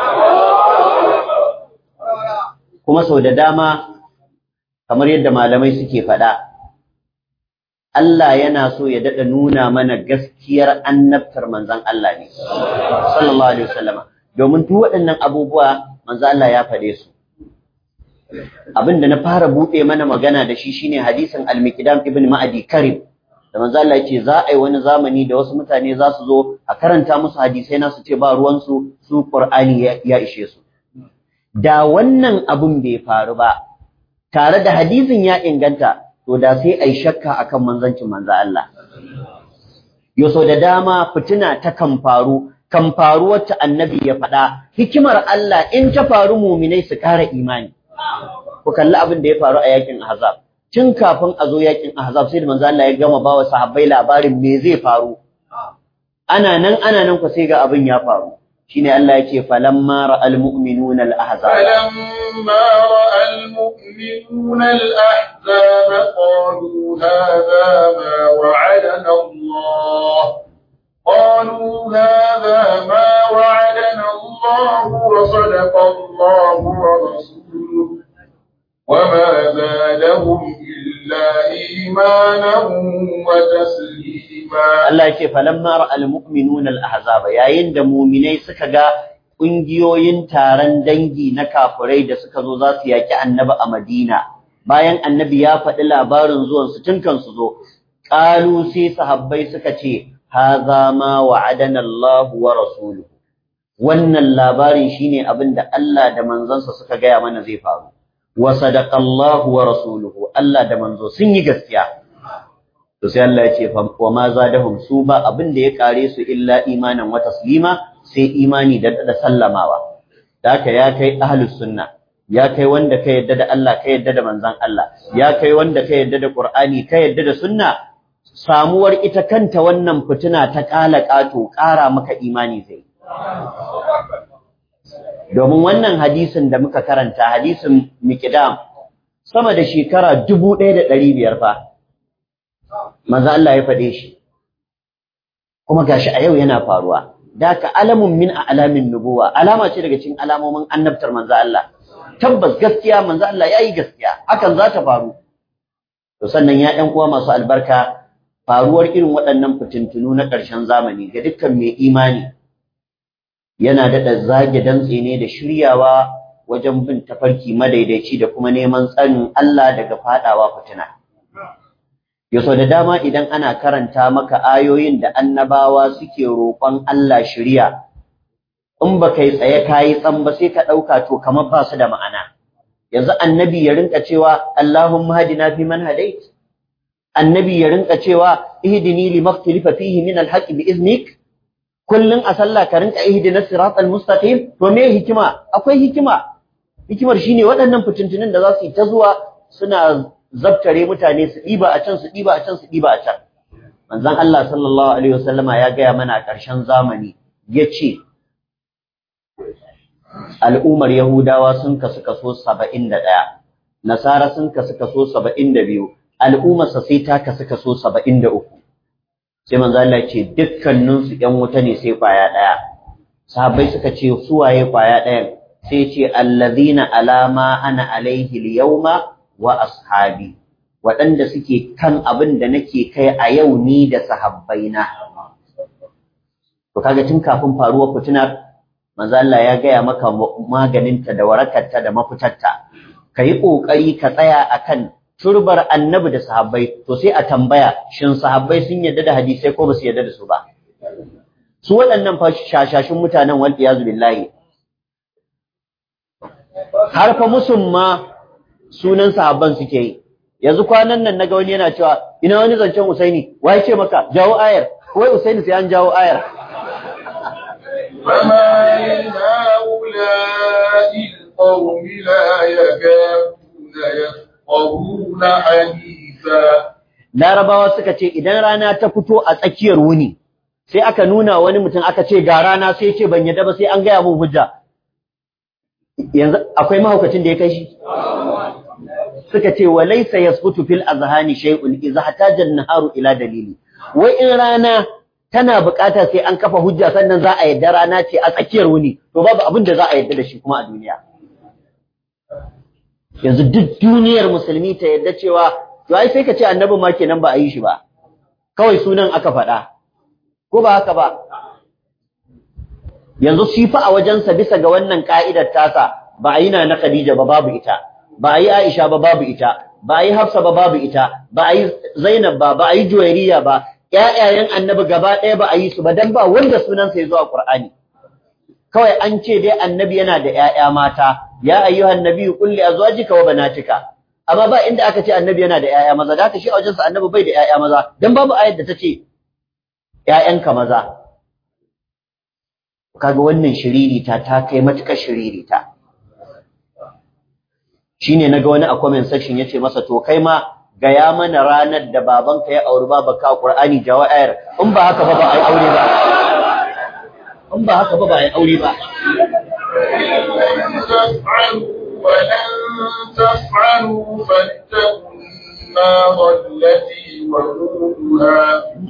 kuma sau da dama kamar yadda malamai suke faɗa Allah yana so ya daɗa nuna mana gaskiyar annabtar manzon Allah ne sallallahu alaihi wasallam domin duk waɗannan abubuwa manzon Allah ya faɗe su abin da na fara buɗe mana magana da shi shine hadisin al-Miqdam ibn Ma'adi Karim da manzo Allah yake za a yi wani zamani da wasu mutane za su zo a karanta musu hadisai na su ce ba ruwan su su Qur'ani ya ishe su da wannan abun bai faru ba tare da hadisin ya inganta to da sai ai shakka akan manzancin manzo Allah yoso da dama fitina ta kan faru kan faru wacce annabi ya faɗa hikimar Allah in ta faru muminai su ƙara imani ku kalli abin da ya faru a yakin Ahzab tun kafin a zo yakin Ahzab sai da manzo Allah ya gama bawa sahabbai labarin me zai faru ana nan ana nan ku sai ga abin ya faru shine Allah yake falamma ra'al mu'minuna al-ahzab فلما رأى المؤمنون الأحزاب قالوا هذا ما وعدنا الله قالوا هذا ما وعدنا الله وصدق الله ورسوله وما زادهم إلا إيمانا وتسليما Allah yake falamma ra'al mu'minuna al-ahzab yayin da mu'minai suka ga kungiyoyin taron dangi na kafirai da suka zo za su yaki annabi a Madina bayan annabi ya faɗi labarin zuwan su tun kan su zo qalu sai sahabbai suka ce hadha ma wa'adana Allah wa rasuluhu wannan labarin shine abin da Allah da manzansa suka gaya mana zai faru wa sadaqa Allah wa rasuluhu Allah da manzo sun yi gaskiya to sai Allah ya ce wa ma zadahum su ba abin da ya kare su illa imanan wa taslima sai imani da da sallamawa da haka ya kai ahlus sunna ya kai wanda ka yadda da Allah ka yadda da manzon Allah ya kai wanda ka yadda da Qur'ani ka yadda da sunna samuwar ita kanta wannan fitina ta kala kato kara maka imani zai domin wannan hadisin da muka karanta hadisin miqdam sama da shekara 1500 fa manzo Allah ya faɗe shi kuma gashi a yau yana faruwa daka alamun min alamin nubuwa alama ce daga cikin alamomin annabtar manzo Allah tabbas gaskiya manzo Allah yayi gaskiya hakan za ta faru to sannan ya ɗan uwa masu albarka faruwar irin waɗannan fitintunu na ƙarshen zamani ga dukkan mai imani yana daɗa zage dantse ne da shiryawa wajen bin tafarki madaidaici da kuma neman tsarin Allah daga faɗawa fitina. Yaso da dama idan ana karanta maka ayoyin da annabawa suke roƙon Allah shirya, in ba kai tsaye ka yi tsan ba sai ka ɗauka to kamar ba su da ma'ana. Yanzu annabi ya rinka cewa Allahumma hadina fi man hadait. Annabi ya rinka cewa ihdini limaktilifa fihi min alhaqi bi iznik. Kullum a sallah ka rinka ihdina siratal mustaqim to me hikima? Akwai hikima. Hikimar shine waɗannan fitintunin da za su yi ta zuwa suna zabtare mutane su ɗiba a can su ɗiba a can su ɗiba a can manzon Allah sallallahu alaihi wasallama ya gaya mana a ƙarshen zamani yace al'ummar Yahudawa sun kasu kaso 71 Nasara sun kasu kaso 72 al'ummar sa sai ta kasu kaso 73 sai manzon Allah ya ce dukkanin su ƴan wuta ne sai kwaya ɗaya sahabbai suka ce su waye kwaya ɗayan sai ce allazina alama ana alaihi al-yawma wa ashabi waɗanda suke kan abin da nake kai a yau ni da sahabbaina to kaga tun kafin faruwar fitinar manzo Allah ya gaya maka maganinta da warakarta da mafitarta kayi kokari ka tsaya akan turbar annabi da sahabbai to sai a tambaya shin sahabbai sun yarda da hadisai ko ba su yarda da su ba su waɗannan fa shashashin mutanen wal iyazu billahi har fa musulma sunan sahabban suke yi yanzu kwanan nan naga wani yana cewa ina wani zancen Usaini wai ce maka jawo ayar wai Usaini sai an jawo ayar فما لهؤلاء القوم لا يكادون يفقهون حديثا Larabawa suka ce idan rana ta fito a tsakiyar wuni sai aka nuna wani mutum aka ce ga rana sai ce ban yadda ba sai an gaya mun hujja yanzu akwai mahaukacin da ya kai shi suka ce wa laysa yasbutu fil azhani shay'un idza hataja an-naharu ila dalili wai in rana tana bukata sai an kafa hujja sannan za a yadda rana ce a tsakiyar wuni to babu abin da za a yadda da shi kuma a duniya yanzu duk duniyar musulmi ta yadda cewa to ai sai ka ce annabi ma kenan ba a yi shi ba kawai sunan aka faɗa ko ba haka ba yanzu shi fa a wajensa bisa ga wannan ka'idar tasa ba a yi na na Khadija ba babu ita ba a yi Aisha ba babu ita ba a yi Hafsa ba babu ita ba a yi Zainab ba ba a yi Juwairiya ba ƴaƴayen annabi gaba ɗaya ba a yi su ba dan ba wanda sunansa ya zo a Qur'ani kawai an ce dai annabi yana da ƴaƴa mata ya ayyuhan nabiyyu qul li azwajika wa banatika amma ba inda aka ce annabi yana da ƴaƴa maza da haka shi a wajensa annabi bai da ƴaƴa maza dan babu ayar da ta ce ƴaƴanka maza kaga wannan shiririta ta kai matukar shiririta shine naga wani a comment section yace masa to kai ma gaya mana ranar da babanka ya auri babanka a Qur'ani jawa ayar in ba haka ba ba ai aure ba in ba haka ba ba ai aure ba ولن تفعلوا فاتقوا النار التي وقودها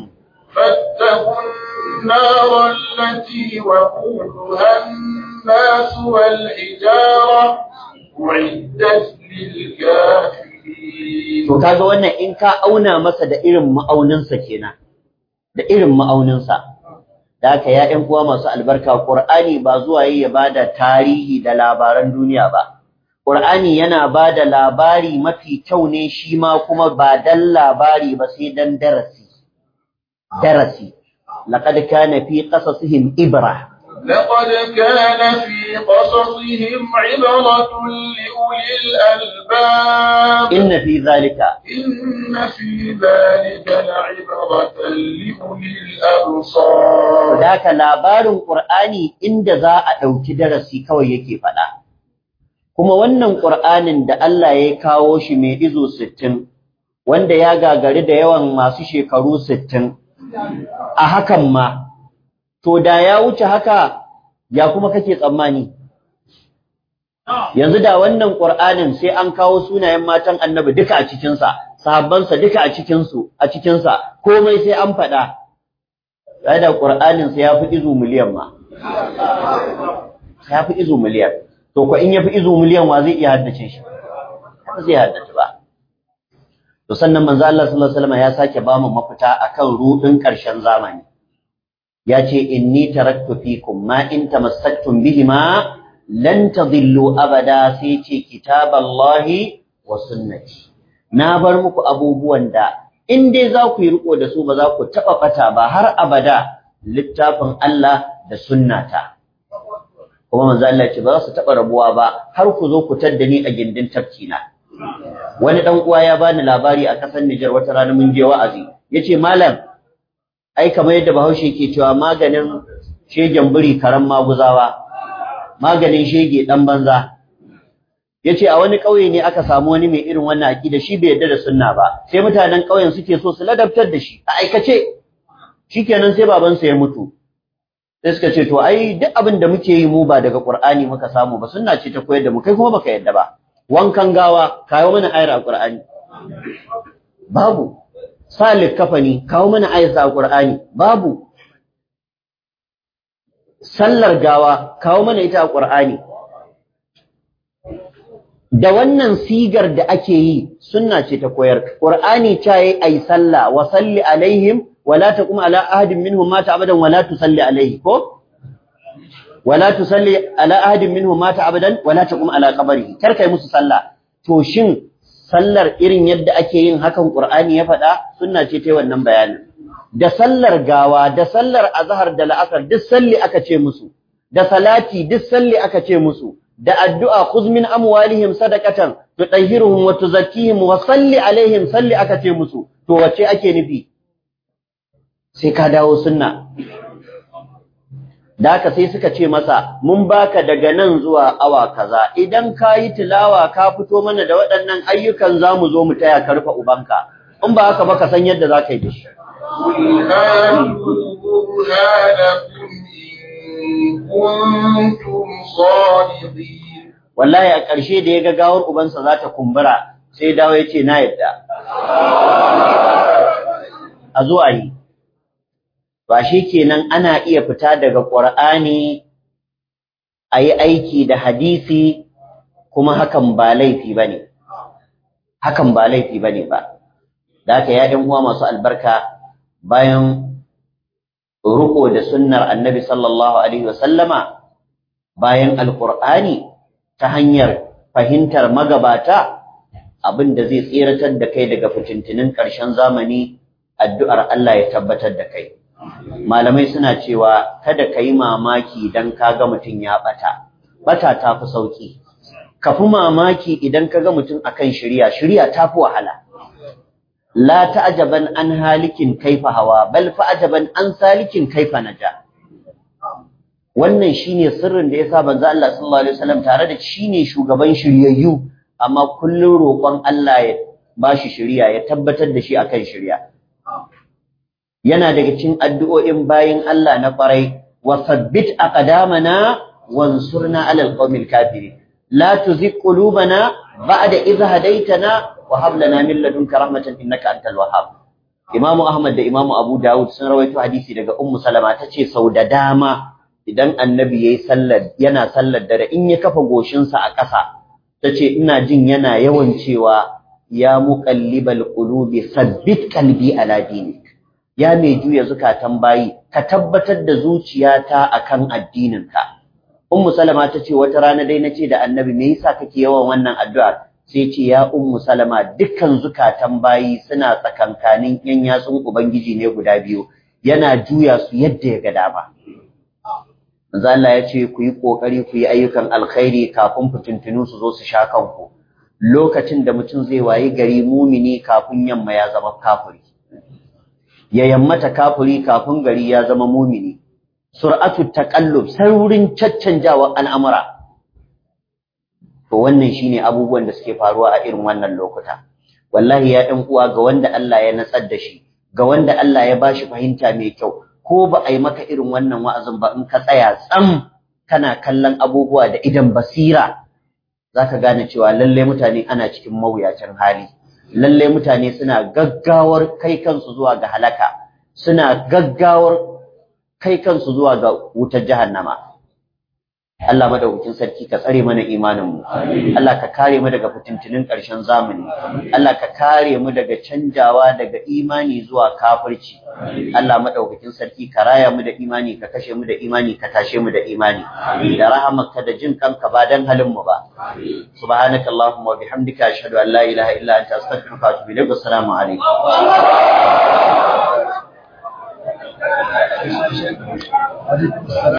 فاتقوا النار التي وقودها الناس والحجارة أعدت للكافرين to kaga wannan in ka auna masa da irin ma'auninsa kenan da irin ma'auninsa da haka ya ƴan uwa masu albarka Qur'ani ba zuwa yi ya bada tarihi da labaran duniya ba Qur'ani yana bada labari mafi kyau ne shi ma kuma ba dan labari ba sai dan darasi darasi laqad kana fi qasasihim ibra لقد كان في قصصهم عبرة لأولي الألباب inna fi zalika إن في ذلك لعبرة لأولي الأبصار da haka labarin Qur'ani inda za a ɗauki darasi kawai yake faɗa kuma wannan Qur'anin da Allah ya kawo shi mai izo sittin, wanda ya gagari da yawan masu shekaru sittin, a hakan ma to da ya wuce haka ya kuma kake tsammani yanzu da wannan Qur'anin sai an kawo sunayen matan Annabi duka a cikin sa sahabbansa duka a cikin su a cikin sa komai sai an faɗa da Qur'anin sai ya fi izu miliyan ma ya fi izu miliyan to ko in ya fi izu miliyan wa zai iya haddace shi ba zai haddace ba to sannan manzo Allah sallallahu alaihi wasallam ya sake ba mu mafita akan rudin ƙarshen zamani ya ce inni taraktu fikum ma in tamassaktum bihima lan tadillu abada sai ce kitaballahi wa sunnati na bar muku abubuwan da in dai za ku yi riko da su ba za ku taba fata ba har abada littafin Allah da sunnata kuma manzo Allah ce ba za su taba rabuwa ba har ku zo ku tadda ni a gindin tafkina wani dan uwa ya bani labari a kasar Niger wata rana mun je wa'azi yace malam ai kamar yadda Bahaushe ke cewa maganin shegen buri karan maguzawa maganin shege dan banza yace a wani kauye ne aka samu wani mai irin wannan akida shi bai yarda da sunna ba sai mutanen kauyen suke so su ladabtar da shi a aikace shikenan sai baban sa ya mutu sai suka ce to ai duk abin da muke yi mu ba daga Qur'ani muka samu ba sunna ce ta koyar da mu kai kuma baka yarda ba wankan gawa kawo mana ayar Qur'ani babu salik kafani kawo mana ayar Qur'ani babu sallar gawa kawo mana ita a Qur'ani da wannan sigar da ake yi sunna ce ta koyar Qur'ani ta yi ai sallah wa salli alaihim wa la taqum ala ahadin minhum mata abadan wa la tusalli alaihi ko wa la tusalli ala ahadin minhum mata abadan wa la taqum ala qabrihi kar kai musu sallah to shin sallar irin yadda ake yin hakan Qur'ani ya faɗa sunna ce ta wannan bayanin da sallar gawa da sallar azhar da la'asar duk salli aka ce musu da salati duk salli aka ce musu da addu'a khuz min amwalihim sadaqatan tutahhiruhum wa tuzakkihim wa salli alaihim salli aka ce musu to wace ake nufi sai ka dawo sunna da haka sai suka ce masa mun baka daga nan zuwa awa kaza idan ka yi tilawa ka fito mana da waɗannan ayyukan za mu zo mu taya ka rufe ubanka in ba haka ba ka san yadda za ka yi da shi قل هاتوا برهانكم إن كنتم صادقين wallahi a ƙarshe da ya ga gawar ubansa za ta kumbura sai dawo ya ce na yadda a zo a yi ba shi kenan ana iya fita daga ƙur'ani a yi aiki da hadisi kuma hakan ba laifi ba ne hakan ba laifi ba ne ba da haka ya ɗan uwa masu albarka bayan ruko da sunnar annabi sallallahu alaihi wasallama bayan alƙur'ani ta hanyar fahimtar magabata abin da zai tseratar da kai daga fitintinin ƙarshen zamani addu'ar Allah ya tabbatar da kai malamai suna cewa kada ka yi mamaki idan ka ga mutum ya ɓata ɓata ta fi sauƙi ka fi mamaki idan ka ga mutum akan shirya shirya ta fi wahala la ta'jaban an halikin kaifa hawa bal fa'jaban an salikin kaifa naja wannan shine sirrin da yasa banza Allah sallallahu alaihi wasallam tare da shine shugaban shiryayyu amma kullun roƙon Allah ya bashi shiriya ya tabbatar da shi akan shiriya yana daga cikin addu'o'in bayin Allah na ƙwarai wa sabbit aqdamana wansurna 'alal qawmil kafirin la tuzigh qulubana ba'da idh hadaytana wa hab lana min ladunka rahmatan innaka antal wahhab Imam Ahmad da Imam Abu Dawud sun rawaito hadisi daga Ummu Salama tace sau da dama idan Annabi yayi sallar yana sallar dare in ya kafa goshinsa a ƙasa tace ina jin yana yawan cewa ya muqallibal qulubi sabbit qalbi ala dinik ya mai juya zukatan bayi ka tabbatar da zuciyata akan addininka Ummu Salama tace wata rana dai nace da Annabi me yasa kake yawan wannan addu'ar sai ce ya ummu salama dukkan zukatan bayi suna tsakankanin yan yatsun ubangiji ne guda biyu yana juya su yadda ya ga dama manzo Allah ya ce ku yi kokari ku yi ayyukan alkhairi kafin fitintunu su zo su sha kanku lokacin da mutum zai wayi gari mumini kafin yamma ya zama kafiri ya yammata kafiri kafin gari ya zama mumini sur'atu taqallub saurin caccanjawa al'amura to wannan shine abubuwan da suke faruwa a irin wannan lokuta wallahi ya ɗan uwa ga wanda Allah ya natsar da shi ga wanda Allah ya bashi fahimta mai kyau ko ba a yi maka irin wannan wa'azin ba in ka tsaya tsam kana kallon abubuwa da idan basira zaka gane cewa lalle mutane ana cikin mawuyacin hali lalle mutane suna gaggawar kai kansu zuwa ga halaka suna gaggawar kai kansu zuwa ga wutar jahannama Allah madaukakin sarki ka tsare mana imaninmu Allah ka kare mu daga fitintinin ƙarshen zamani Allah ka kare mu daga canjawa daga imani zuwa kafirci Allah madaukakin sarki ka raya mu da imani ka kashe mu da imani ka tashe mu da imani da rahamarka da jin kanka ba dan halin mu ba subhanaka allahumma wa bihamdika ashhadu an la ilaha illa anta astaghfiruka wa atubu ilaik assalamu alaikum